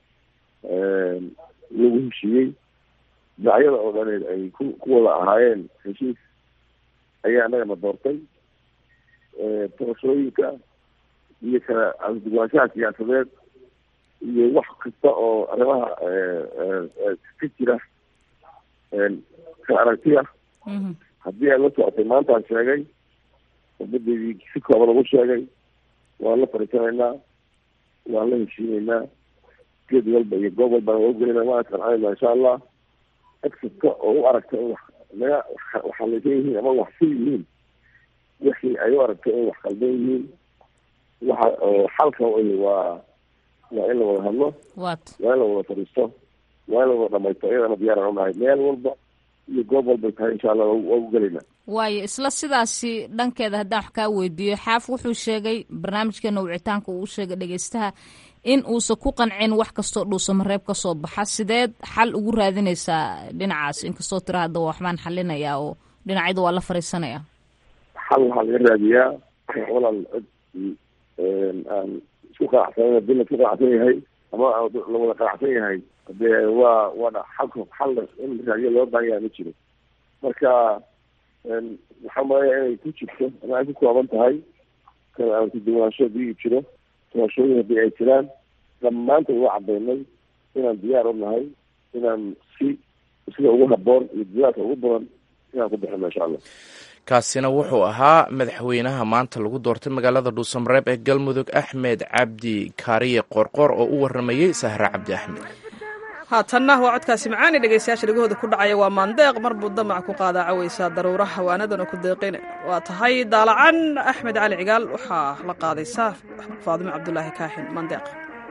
Speaker 21: lagu heshiiyey dhinacyada oo dhaneed ay ku ku wada ahaayeen heshiis ayaa annagana doortay doorashooyinka iyo kala adugaanshaha siyaasadeed iyo wax kasta oo arrimaha ka jira kala aragtiya haddii aad la socotay maantaan sheegay ubadeydii si kooban ugu sheegay waan la fariisanaynaa waan la heshiinaynaa geed walba iyo goob walbana waa ugelina waa qancayna insha allah cid kasta oo u aragta in wax naga waxalaysan yihiin ama wax si yihiin wixii ay u aragta in wax qaldan yihiin waxa oo xalka waa waa in la wada hadlo
Speaker 22: wat
Speaker 21: waa in la wada fadhiisto waa in la wada dhamaysto iyadana diyaaran unahay meel walba iyo goob walbay tahay insha allah waa u gelaynaa
Speaker 22: waayo isla sidaasi dhankeeda haddaan wax kaa weydiiyo xaaf wuxuu sheegay barnaamijkeena wicitaanka uu sheegay dhegeystaha in uusan ku qancin wax kastoo dhuusamareeb ka soo baxa sideed xal ugu raadinaysaa dhinacaas inkastoo tira hadda waxbaan xalinayaa oo dhinacyada waa la fariisanaya
Speaker 21: xal waxaa laga raadiyaa walaal cid aan isku qanacsan hadii la isku qanacsan yahay ama la wada qanacsan yahay dee waa waa xalka xal in la raadiyo loo baahan yahay ma jiro marka waxaa malaya inay ku jirto ama ay ku kooban tahay kan aan kuduwanaansho hadii jiro doorashooyin haddii ay jiraan dhammaantood waa cadaynay inaan diyaar u nahay inaan si sida ugu haboon iyo diyaarka ugu badan inaan ku bixino insha allah
Speaker 2: kaasina wuxuu ahaa madaxweynaha maanta lagu doortay magaalada dhuusamareeb ee galmudug axmed cabdi kaariye qorqor oo u waramayey sahre cabdi axmed
Speaker 1: haatanna waa codkaasi macaani dhegeystayaasha dhegahooda ku dhacaya waa maandeeq mar buu damac ku qaadaa caweysaa daruuraha waanadana ku deeqin waa tahay daalacan axmed cali cigaal waxaa la qaadaysaa faadimo cabdulaahi kaaxin maandeeq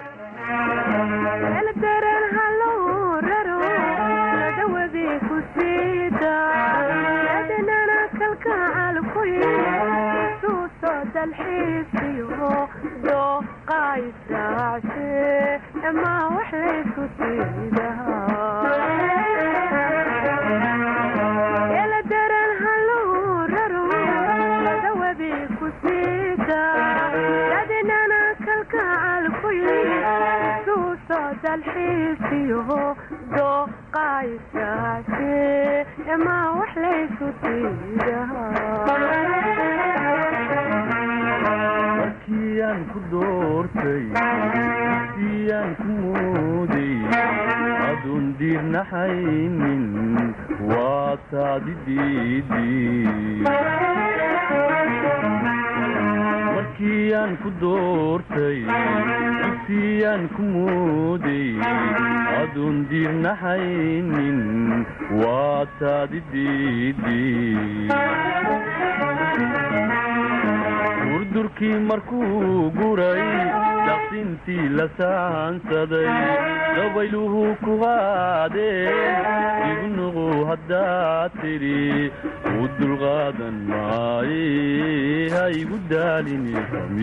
Speaker 3: markiiaan ku doortay siyaan ku mooday aduun diirnaxaynin waa taadi markiiaan ku doortay siyaan ku mooday aduun diirnaxaynin waa taadi durdurkii markuu guray daqsintii la saansaday dabayluhu ku qaadeen ignuqu haddaad tidhi u dulqaadan maaye ha igu daalini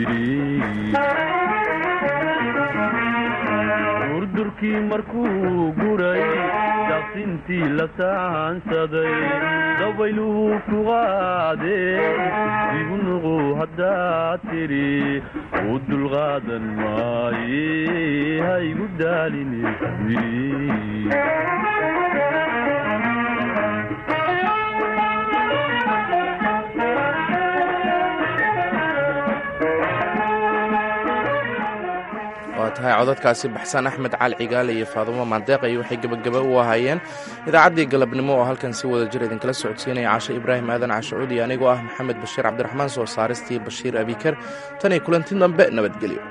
Speaker 3: durdurkii markuu guray daqsintii la saansaday dabayluhu ku qaadeen ignuqu haddaad tidhi u dulqaadan maaye ha igu daalini
Speaker 2: waa tahay codadkaasi baxsan axmed cali cigaale iyo faadumo maandeeq iyo waxay gebagaba u ahaayeen idaacaddii galabnimo oo halkan si wada jir idinkala socodsiinaya cashe ibraahim aadan cashacuudi anigoo ah maxamed bashiir cabdiraxmaan soo saaristii bashiir abikar tan iyo kulanti dambe nabadgelyo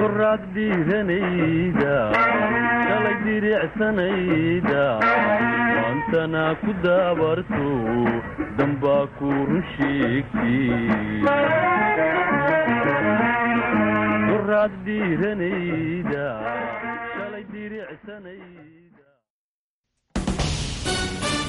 Speaker 3: goraad dhiiranayda shalay diricsanayda maantana ku daabarto dambaa ku run sheegtay goraad dhiiranayda shalay diricsanayda